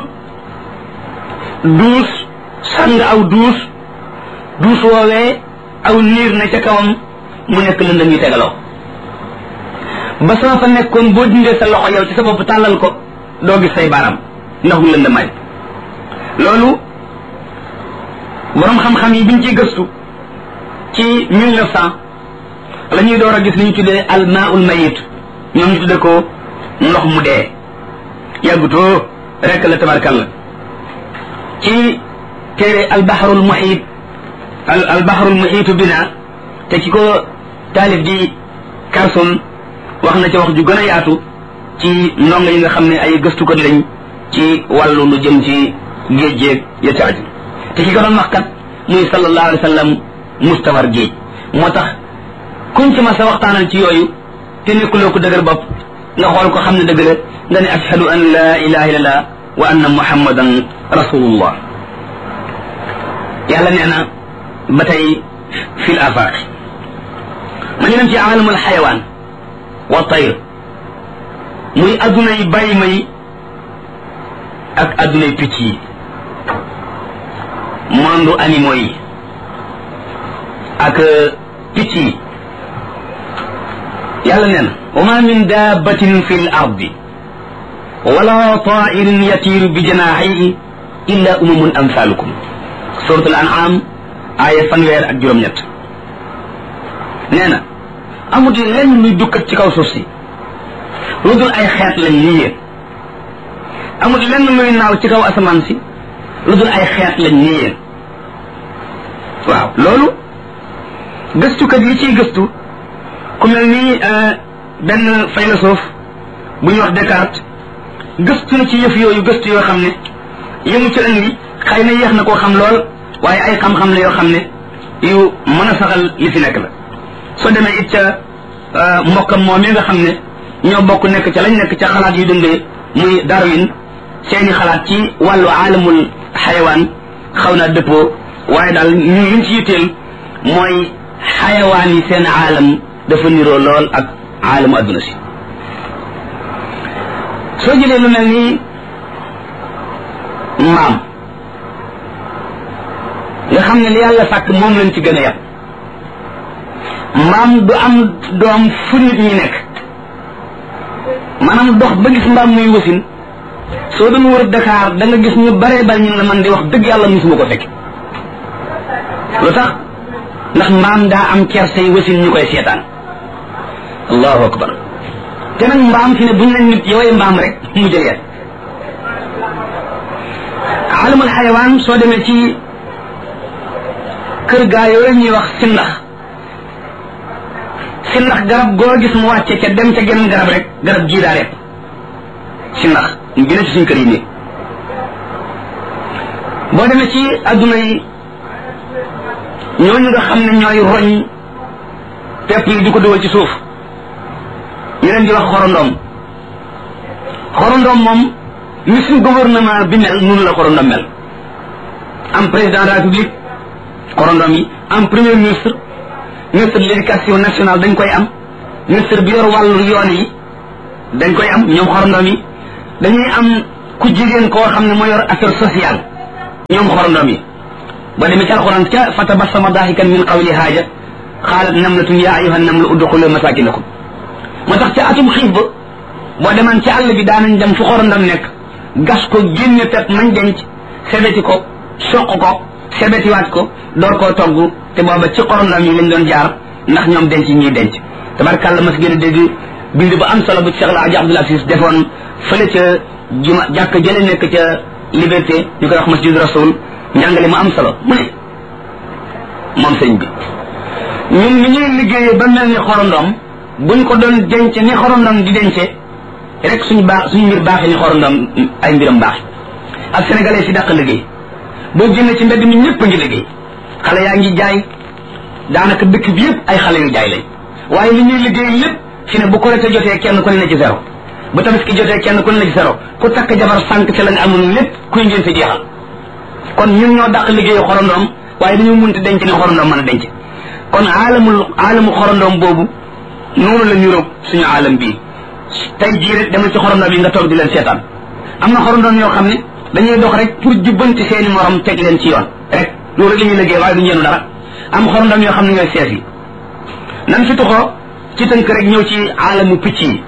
duus sàng aw duus duus woowee aw niir na ca kawam mu nekk lëndëm yi tegaloo ba sama fa nekkoon boo dindee sa loxo yow ci sa bopp tàllal ko doo gis say baaraam ndax mu lëndamaay loolu borom xam-xam yi biñ ciy gëstu ci mille neuf cent la ñuy door a gis li ñu tuddee almaul mayit ñoom ñu tuddee ko ndox mu dee yàggutoo rek la tabarkalla ci téere albaharul muhit al albaharul muhitu bina te ki ko taalif di Carson wax na ci wax ju gën a yaatu ci ndongo yi nga xam ne ay gëstukat lañ ci wàllu lu jëm ci géej géej ya ca aju te ki ko doon wax kat muy sallallahu alayhi wa sallam mustawar géej moo tax kuñ ci ma sa waxtaanal ci yooyu te nekkuloo ko dëgër bopp nga xool ko xam ne dëgg la nga ne ashhadu an la ilaha illallah wa anna muhammadan rasulullah yàlla nee na ba tey fil afaq ma ñu dem ci alamul xayawaan wa tayr muy adduna yi bàyyi ma yi ak adduna yi picc yi monde animaux yi ak picc yi yàlla nee na wa ma min dabbatin fi l ardi wala tairin yatiiru bi janaaxihi illa umamun amsalukum suratul an'am aaya fanweer ak juróom-ñett nee na amut lenn luy dukkat ci kaw suuf si lu dul ay xeet lañ ni yéen amut lenn luy naaw ci kaw asamaan si lu dul ay xeet lañ ni yéen waaw loolu gëstukat yi ciy gëstu ku mel ni benn philosophe bu ñuy wax Descartes gëstu na ci yëf yooyu gëstu yoo xam ne yëmu ci indi xëy na yéex na koo xam lool waaye ay xam-xam la yoo xam ne yu mën a saxal li fi nekk la soo demee it ca mbokkam moom mi nga xam ne ñoo bokk nekk ca lañ nekk ca xalaat yu dundee muy Darwin seeni xalaat ci wàllu aalamul xayawaan xaw naa dëppoo waaye daal ñu liñ ci yitteel mooy xayawaan yi seen aalam dafa niroo lool ak aalamu adduna si soo jëlee lu mel ni mbaam nga xam ne li yàlla sàkk moom lañ ci gën a yàpp mbaam du am doom fu nit ñi nekk maanaam dox ba gis mbaam muy wasin soo doon wër Dakar da nga gis ñu baree bari ñu la man di wax dëgg yàlla musuma ko fekk lu tax ndax mbaam daa am kerse yi wasin ñu koy seetaan allahu akbar te nag mbaam fi ne buñ leen nit yooyu mbaam rek mu jëlee alamul xayawaan soo demee ci kër gaa yooyu ñuy wax sindax sindax garab goo gis mu wàcce ca dem ca genn garab rek garab gii daa rek sindax mu gën a ci suñ kër yi nii boo demee ci adduna yi ñooñu nga xam ne ñooy roñ pepp yi di ko dugal ci suuf ñu leen di wax xorondoom xorondoom moom ni suñ gouvernement bi mel noonu la xorondom mel am président de la république xorondom yi am premier ministre ministre de l'éducation nationale dañ koy am ministre bi yor wàllu yoon yi dañ koy am ñoom xorondom yi dañuy am ku jigéen koo xam ne moo yor affaire sociale ñoom xorondom yi ba demee ci alquran ca fa tabassama dahikan min qawli haaja xaalat namlatun ya ayuha namlu udxulu masakinakum moo tax ca atum xiif ba boo demaan ci àll bi daanañ dem fu xorondom nekk gas ko génne pep mañ denc sebeti ko soq ko sebetiwaat ko door koo togg te booba ci xorondom yi lañ doon jaar ndax ñoom denc ñuy denc tabarkàlla mas gën a dégg bind bu am solo bu Cheikh El Hadj Abdoul Aziz defoon fële ca juma jàkk jële nekk ca liberté ñu koy wax masjid rasul njàngale mu am solo mu ne moom sëñ bi ñun ni ñuy liggéeyee ba mel ni xorondom buñ ko doon denc ni xorondom di dencee rek suñu baax suñu mbir baaxee ni xorondom ay mbiram baax ak sénégalais si dàq liggéey boo génnee ci mbedd mi ñëpp a ngi liggéey xale yaa ngi jaay daanaka dëkk bi yëpp ay xale yu jaay lañ waaye li ñuy liggéey lépp fi ne bu korite jotee kenn ku ne na ci zéro bu tabaski jotee kenn ku ne na ci zéro ku takk jabar sànq ci la nga amoon lépp kuy ngénte jeexal kon ñun ñoo dàq liggéeyu xorondom waaye dañu munti denc ni xorondom mën a denc kon aalamul aalamu xorondom boobu noonu la ñu roog suñu aalam bii tey jii rek demal ci xorondom yi nga toog di leen seetaan am na xorondom yoo xam ne dañuy dox rek pour jubbanti seeni morom teg leen ci yoon rek loolu rek la ñuy liggéey waaye du ñeenu dara am xorondom yoo xam ne ñooy sees yi nan fi tuxoo ci tënk rek ñëw ci aalamu picc yi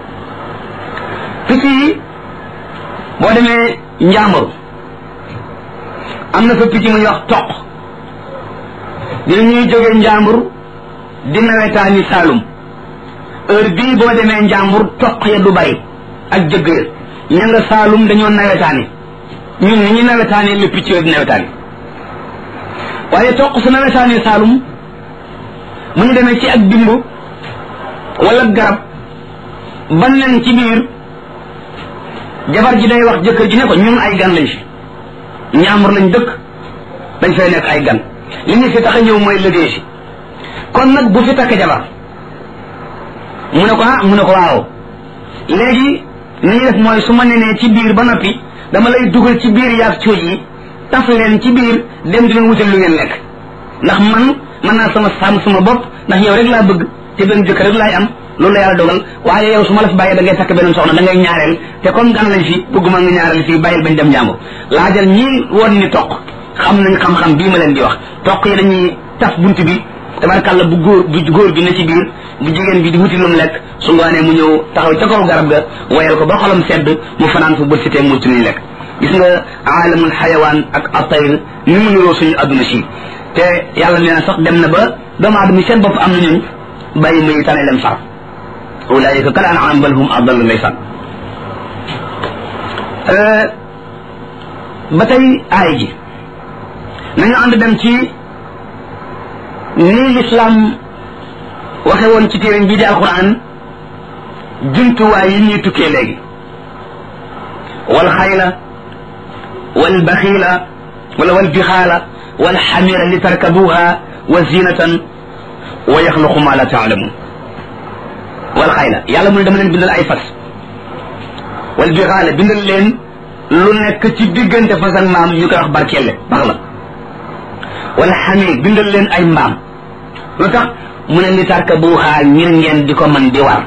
picc yi boo demee njàmbur am na fa picc muy wax toq dina ñuy jógee njàmbur di nawetaani saalum heure bii boo demee njàmbur toq ya du bari ak jëgg ya ña nga saalum dañoo nawetaani ñun ni ñu nawetaani le picc yooyu di nawetaani waaye toq su nawetaani saalum mu ñu demee ci ak dimb wala garab ban leen ci biir jabar ji day wax jëkkër ji ne ko ñun ay gan lañ fi ñaamur lañ dëkk dañ fay nekk ay gan li ñu fi tax a ñëw mooy liggéey si kon nag bu fi takk jabar mu ne ko ah mu ne ko waaw léegi ni ñu def mooy su ma nenee ci biir ba noppi dama lay dugal ci biir yaag cuuj yi taf leen ci biir dem di leen wutal lu ngeen lekk ndax man mën naa sama sàmm sama bopp ndax yow rek laa bëgg te benn jëkkër rek laay am loolu la yàlla dogal waaye yow su ma la fi bàyyee da ngay takk beneen soxna da ngay ñaareel te comme gan lañ fi bëgguma nga ñaareel fii bàyyil bañ dem njàmbur laajal ñii woon ni toq xam nañ xam-xam bii ma leen di wax toq yi dañuy taf bunt bi tabarkàlla bu góor bu góor bi ne ci biir bu jigéen bi di wuti lu mu lekk su ngoonee mu ñëw taxaw ca kaw garab ga wayal ko ba xolam sedd mu fanaan fa bët sitee mu ci luñ lekk gis nga aalamul xayawaan ak atayr ni mu niroo suñu adduna si te yàlla nee na sax dem na ba doomu aadama yi seen bopp am na ñun bàyyi muy tane leen far ulaayika kal an'am bal hum adallu ndeysaan ba tey aay ji nañu ànd dem ci nii lislaam waxe woon ci téeréñ bii di alquran jumtuwaay yi ñuy tukkee léegi wal xayla wal baxiila wala wal bixaala wal xamira li tarkabuha wa zinatan wa yaxluqu ma la taalamun wal xayla yàlla mu ne dama leen bindal ay fas wal bixaala bindal leen lu nekk ci diggante fas ak maam ñu koy wax barkelle bax la wala xamir bindal leen ay mbaam lu tax mu ne li tarkabuha ngir ngeen di ko man di war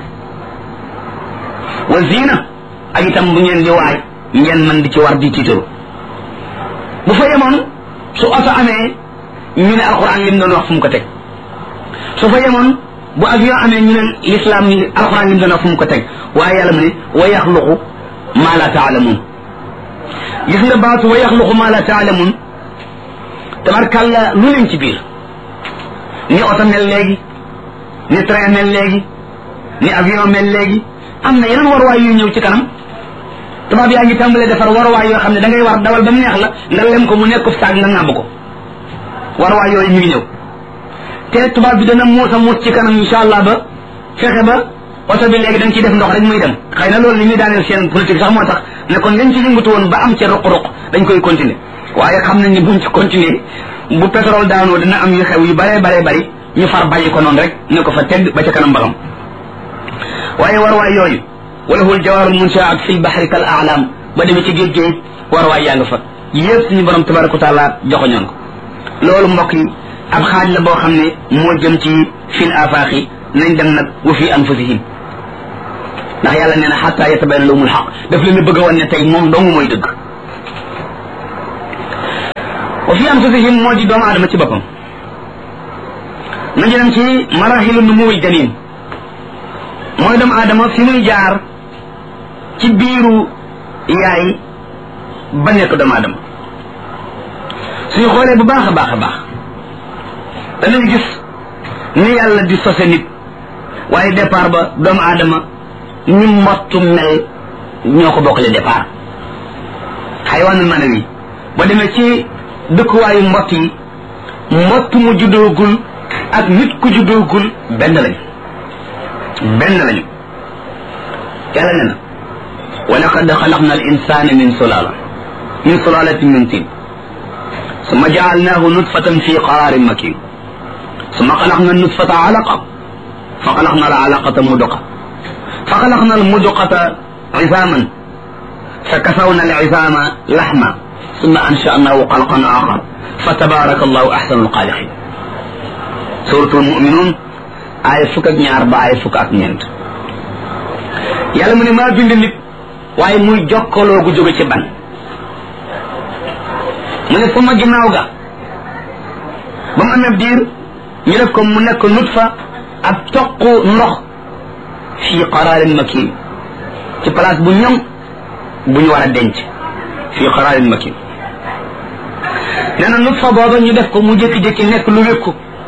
wa zina ak itam bu ngeen di waaj ngeen man di ci war di tiitaru bu fa yemoon su oto amee ñu ne alquran lim doon wax fu mu ko teg su fa yemoon bu avion amee ñu ne l'islam alquran lim doon wax fu mu ko teg waaye yàlla mu ne wa yaxluqu ma la taalamun gis nga baatu wa yaxluqu ma la taalamun tabarkàlla lu leen ci biir ni oto mel léegi ni train mel léegi ni avion mel léegi am na yeneen waruwaay yuy ñëw ci kanam tubaab yaa ngi tàmbalee defar waruwaay yoo xam ne da ngay war dawal ba mu neex la nga lem ko mu nekk saag nga ŋàbb ko waruwaay yooyu ñu ngi ñëw te tubaab bi dana muus a muus ci kanam insha allah ba fexe ba oto bi léegi da nga ciy def ndox rek muy dem xëy na loolu li ñuy daaneel seen politique sax moo tax ne kon lañ ci yëngatu woon ba am ca ruq-ruq dañ koy continuer waaye xam nañ ni buñ ci continuer bu pétrole daanoo dina am yu xew yu bare bare bari ñu far bàyyi ko noonu rek ne ko fa tedd ba ca kanam ba xam waaye warwaay yooyu wala hul jawaarul munshaat fil bahri kal a'lam ba demee ci géej géej warwaay yaa nga fa yëpp suñu borom tabaraka wa taala joxoñoon ko loolu mbokk yi ab xaaj la boo xam ne moo jëm ci fil afaaxi nañ dem nag wa fi anfusihim ndax yàlla nee na xatta yatabayyana lahumul xaq daf leen a bëgg a wan ne tey moom dong mooy dëgg wa fi anfusihim moo di doomu aadama ci boppam nañu dem ci maraxilu numuwil janin mooy doomu aadama fi muy jaar ci biiru yaay ba nekk doomu aadama suñu xoolee bu baax a baax a baax danañ gis ni yàlla di sose nit waaye départ ba doomu aadama ni mbottu mel ñoo ko bokkale départ xayawaanul manawi ba demee ci dëkkuwaayu mbott yi mbott mu juddoogul ak nit ku juddoogul benn lañu benn lañu yàlla ne na wa laqad xalaqna al insana min sulala min sulalatin min tin summa jaalnahu nutfatan fi qararin makin summa xalaqna nutfata alaqa fa xalaqna al alaqata muduqa fa xalaqna al muduqata izaman fa kasawna al izama laxma summa anshanahu xalqan axar fa tabaraka allahu axsanu alxaaliqin suratul muminun ay fukk ak ñaar ba ay fukk ak ñeent yàlla mu ne maa bind nit waaye muy jokkaloo gu jóge ci ban mu ne sama ginnaaw ga ba mu amee diir ñu def ko mu nekk nutfa ak toq ndox fii qaraarin makin ci place bu ñoŋ bu ñu war a denc fii qaraarin makin nee na nutfa booba ñu def ko mu jékki-jékki nekk lu wékku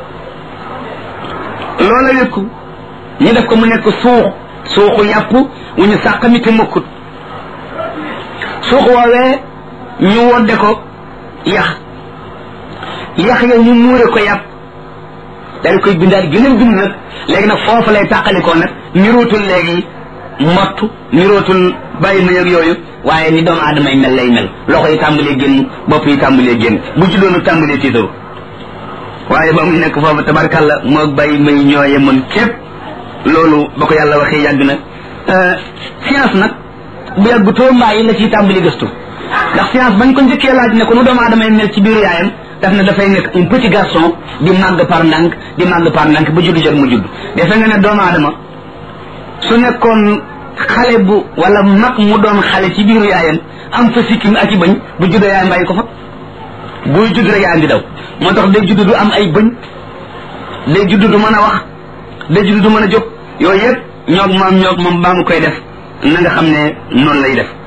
loola wékku ñu def ko mu nekk suux suuxu yàpp wu ñu sàqami te mukkut suux woowee ñu wodde ko yax yax ya ñu muure ko yàpp daal di koy bindaat gëneen bind nag léegi nag foofu lay tàqalikoo nag nirootul léegi mottu nirootul bàyyi ma yëg yooyu waaye ni doomu aadama yi mel lay mel loxo yi tàmbalee génn bopp yi tàmbalee génn bu ci doonu tàmbalee tiitaru waaye ba muy nekk foofu tabarkàlla moo bàyyi may ñooye mën képp loolu ba ko yàlla waxee yàgg na science nag bu yàgg too mbaa yi la ciy tàmbali gëstu ndax science bañ ko njëkkee laaj ne ko nu doomu aadama yi mel ci biiru yaayam daf ne dafay nekk un petit garçon di màgg par ndànk di màgg par ndànk ba juddu jot mu judd defe nga ne doomu aadama su nekkoon xale bu wala mag mu doon xale ci biiru yaayam am fa sikkim ak i bëñ bu juddoo yaayam bàyyi ko fa buy judd rek yaayam di daw moo tax day judd du am ay bëñ day judd du mën a wax day judd du mën a jóg yooyu yëpp ñoog moom ñoog moom baa mu koy def na nga xam ne noonu lay def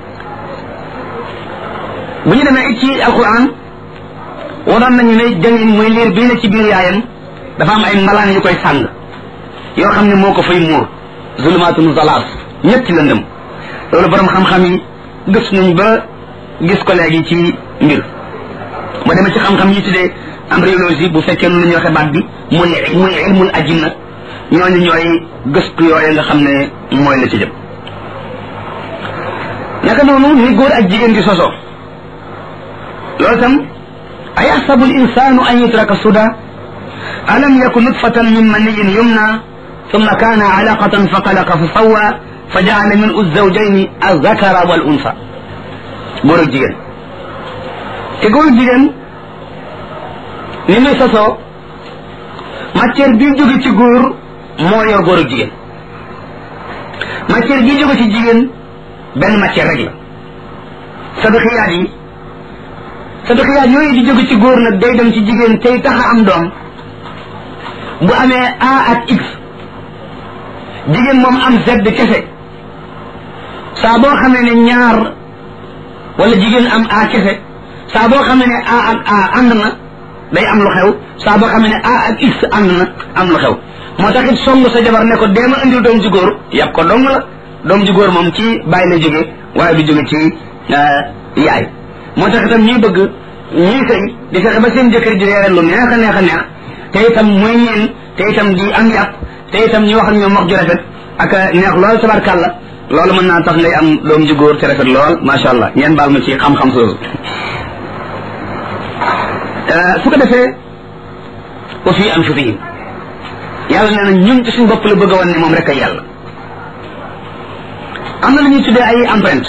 bu ñu demee ci alquran waroon nañu ne jangin muy liir bii ne ci biir yaayam dafa am ay malaan yu koy sàng yoo xam ne moo ko fay muur zulumaatun zalaat ñetti lëndëm loolu borom xam-xam yi gës nañ ba gis ko léegi ci mbir ba demee ci xam-xam yi tuddee embryologie bu fekkee nu la ñuy waxee baat bi muy muy ilmul ajinna ñooñu ñooy gëstu yooyu nga xam ne mooy la ci jëm naka noonu ni góor ak jigéen di sosoo loolu tam ayaxsabu linsanu an yutraka suda alam yakun nutfatan min maniyin yumna thumma kana alaqatan fa xalaqa fa sawa fa jaala min uzzawjayni azakara wal unsa góor ak jigéen te góor ak jigéen ni muy sosoo matière bi jóge ci góor moo yor góor ak jigéen matière bi jóge ci jigéen benn matière rek la saduxiyaat yi saduxiyaat yooyu di jóge ci góor nag day dem ci jigéen tey tax a am doom bu amee A ak X jigéen moom am Z kese saa boo xamee ne ñaar wala jigéen am A kese saa boo xamee ne A ak A ànd na day am lu xew saa boo xamee ne A ak X ànd na am lu xew moo tax it song sa jabar ne ko deema indil doom ji góor yàpp ko dong la doom ji góor moom ci bàyyi la jóge waaye du jóge ci yaay moo tax itam ñuy bëgg ñuy sëy di fexe ba seen jëkkër ji reere lu neex a neex a neex te itam muy ñeen te itam di am yàpp te itam ñu wax ak ñoom wax ju rafet ak neex lool tabarkàlla loolu mën naa tax ngay am doom ji góor te rafet lool macha allah ngeen baal ma ci xam-xam soosu su ko defee wa fi anfusihim yàlla nee na ñun ci suñ bopp la bëgg a wan ne moom rek ay yàlla am na lu ñuy tuddee ay empreinte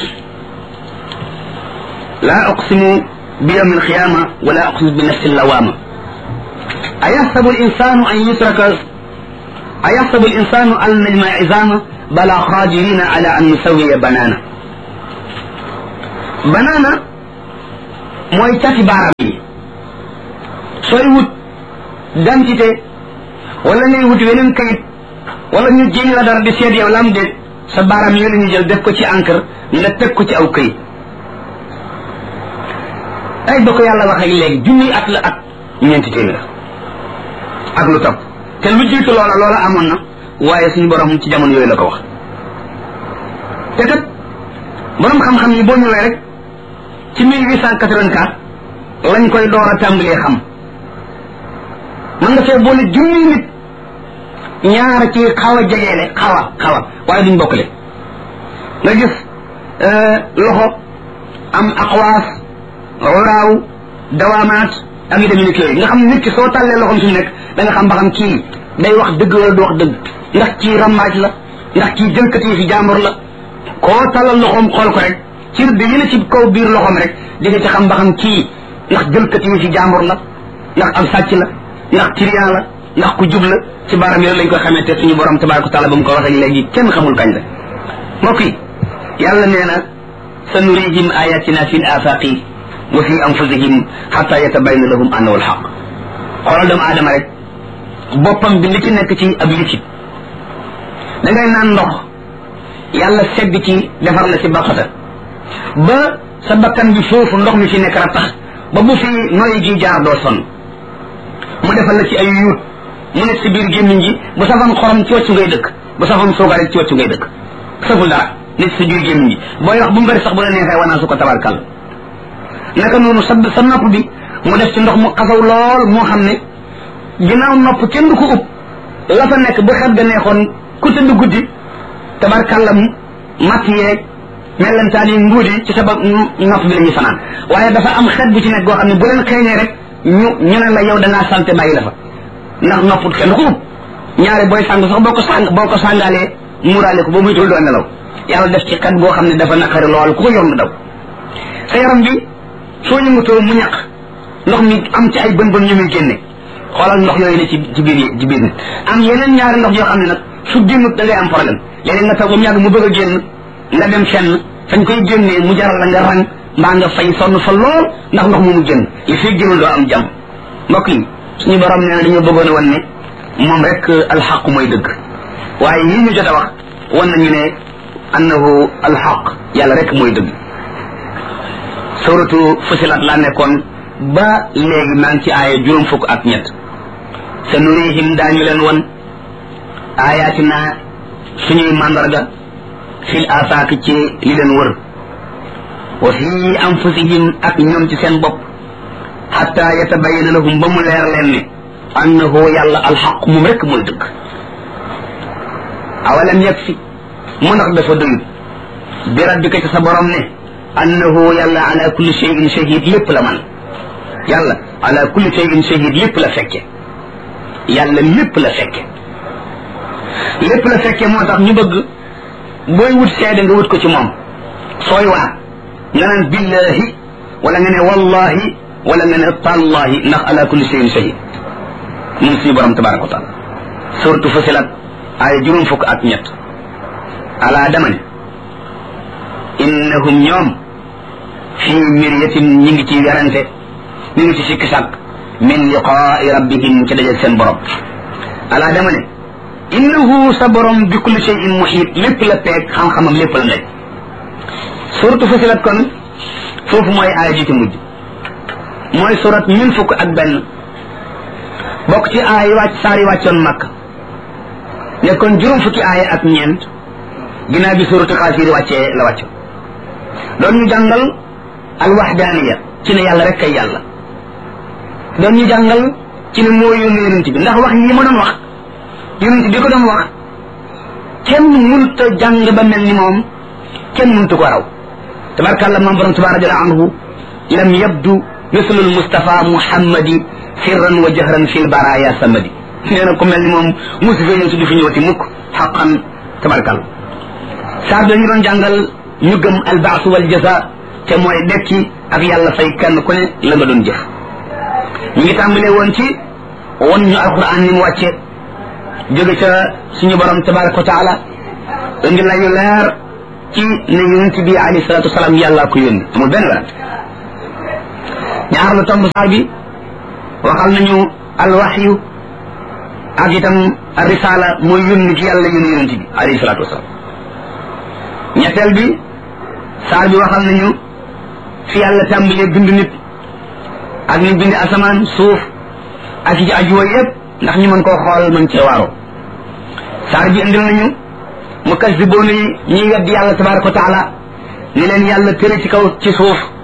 laa uqsimu bi yawmi alqiyama wala uqsimu bi nafsi lawama ayaxsabu alinsanu an yutraka ayaxsabu alinsanu an najma izama bala qadirina ala an nusawiya banana banana mooy cati baaraam yi sooy wut dentité wala ngay wut weneen kayit wala ñu jéñ la dara di seet yow lam déet sa baaraam yooyu la ñu jël def ko ci encre nga teg ko ci aw kayit ay ba ko yàlla wax ak léegi junniy at la at ñeenti téeméer ak lu topp te lu jiitu loola loola amoon na waaye suñu borom ci jamono yooyu la ko wax te kat borom xam-xam yi boo ñëwee rek ci 1884 lañ koy door a tàmbalee xam mën nga fee boole junniy nit ñaar ci xaw a jegeele xaw a xaw a waaye duñ bokkale nga gis loxo am aqwaas uraaw dawaamaat ak yu demee ni yooyu nga xam nit ki soo tàllee loxoom fi mu nekk da nga xam ba xam kii day wax dëgg wala du wax dëgg ndax kii rammaaj la ndax kii jëlkati fi jàmbur la koo tàllal loxoom xool ko rek cir bi yi la ci kaw biir loxoom rek di nga ci xam ba xam kii ndax jëlkati fi jàmbur la ndax am sàcc la ndax trian la ndax ku jub la ci baaram yooyu lañ koy xamee te suñu borom tabaraka taala ba mu ko waxee léegi kenn xamul kañ la mbokk yi yàlla nee na sa nurihim ayatina fi l afaqi wa fi anfusihim xata yatabayna lahum annahu alxaq xoolal doomu aadama rek boppam bi li ci nekk ci ab liquide da ngay naan ndox yàlla segg ci defar la ci baqata ba sa bakkan bi foofu ndox mi fi nekk rattax ba bu fi noyyi gi jaar doo sonn mu defal la ci ay yuut mu nekk si biir gémmiñ gi bu safam xorom ci wàccu ngay dëkk bu safam suukar rek ci wàccu ngay dëkk saful dara nekk si biir gémmiñ gi booy wax bu mu bëri sax bu la neexee wanaa su ko tabarkal naka noonu sa sa nopp bi mu def ci ndox mu xasaw lool moo xam ne ginnaaw nopp kenn du ko ub la fa nekk bu xet ga neexoon ku tëdd guddi tabarkallam matt yeeg mellantaan yi nguudi ci sa ba nopp bi la ñuy fanaan waaye dafa am xet bu ci nekk goo xam ne bu leen xeeñee rek ñu ñu ne la yow da ngaa salte bàyyi la fa ndax nopp kenn du ko ub ñaare booy sàng sax boo ko sàng boo ko sàngaalee muuraale ko ba muy tul doo nelaw yàlla def ci xet goo xam ne dafa naqari lool ku ko yomb daw sa yaram bi soo yëngatoo mu ñaq ndox mi am ci ay bën bën ñu muy génne xoolal ndox yooyu ne ci ci biir ci biir nit am yeneen ñaari ndox yoo xam ne nag su génnut da ngay am problème léeg-léeg nga taw ba mu yàgg mu bëgg a génn nga dem fenn fañ koy génnee mu jaral la nga rang mbaa nga fay sonn fa lool ndax ndox moomu génn li fii génnul doo am jàmm mbokk yi suñu borom nee na dañoo bëggoon a wan ne moom rek alxaq mooy dëgg waaye yii ñu jot a wax wan nañu ne annahu alxaq yàlla rek mooy dëgg suratu fusilat laa nekkoon ba léegi maa ngi ci aaya juróom fukk ak ñett sa nurihim daañu leen won ayatina suñuy màndarga fil afaak ci li leen wër wa fi anfusihim ak ñoom ci seen bopp xatta yatabayana lahum ba mu leer leen ne annahu yàlla alxaq moom rek mooy dëgg awalam yakfi mu ndax dafa doyut bi rabbika ci sa borom ne annahu yàlla ala kulli shay'in shahid lépp la man yàlla ala kulli shay'in shahid lépp la fekke yàlla lépp la fekke lépp la fekke moo tax ñu bëgg booy wut seede nga wut ko ci moom sooy waat nga naan billahi wala nga ne wallahi wala nga ne tallahi ndax ala kulli shay'in shahid moom suñu borom tabaraka wa taala suratu fasilat ay juróom fukk ak ñett ala dama ne innahum ñoom fii miryatin ñi ngi ci werante ñu ngi ci sikki sàkk min liqaai rabbihim ci dajeg seen borom ala dama ne innahu sa borom bi kulli shay'in muhiit lépp la peeg xam-xamam lépp la nekk suratu fasilat kon foofu mooy aaya ji ci mujj mooy surat ñun fukk ak benn bokk ci aay wàcc saar yi wàccoon makk nekkoon juróom fukki aaya ak ñeent ginnaaw bi suratu xaasir wàccee la wàcc doon ñu jàngal alwaxdaaniya ci ne yàlla rek kay yàlla doon ñu jàngal ci ne moo yónni yonent bi ndax wax yi ma doon wax yonent bi ko doon wax kenn munta jàng ba mel ni moom kenn munta ko raw tabarkàlla moom borom tabaara jalla anhu lam yabdu mislu almustafa muhammadi sirran wa jahran fi lbaraya samadi nee na ku mel ni moom musu fee ñëw si du fi ñëwati mukk xaqan tabarkàlla saar dañu doon jàngal ñu gëm albaasu wal jaza te mooy dekki ak yàlla fay kenn ku ne la nga doon jëf ñu ngi tàmbalee woon ci won ñu alquran ni mu wàcce jóge ca suñu borom tabaraka wa taala indi lañu leer ci ne yonent bi alayhi salatu wasalaam yàlla ko yónni amul benn werante ñaar la tomb saar bi waxal nañu alwaxyu ak itam risala mooy yónni ci yàlla yónni yonent bi alayhi salaatu wasalaam ñetteel bi saar bi waxal nañu fi yàlla tàmbalee bind nit ak ni bind asamaan suuf ak ci aju yooyu yëpp ndax ñu mën koo xool mën cee waaroo saar bi indil nañu mu kas di boonu yi ñuy weddi yàlla tabaraka wa taala ni leen yàlla tëre ci kaw ci suuf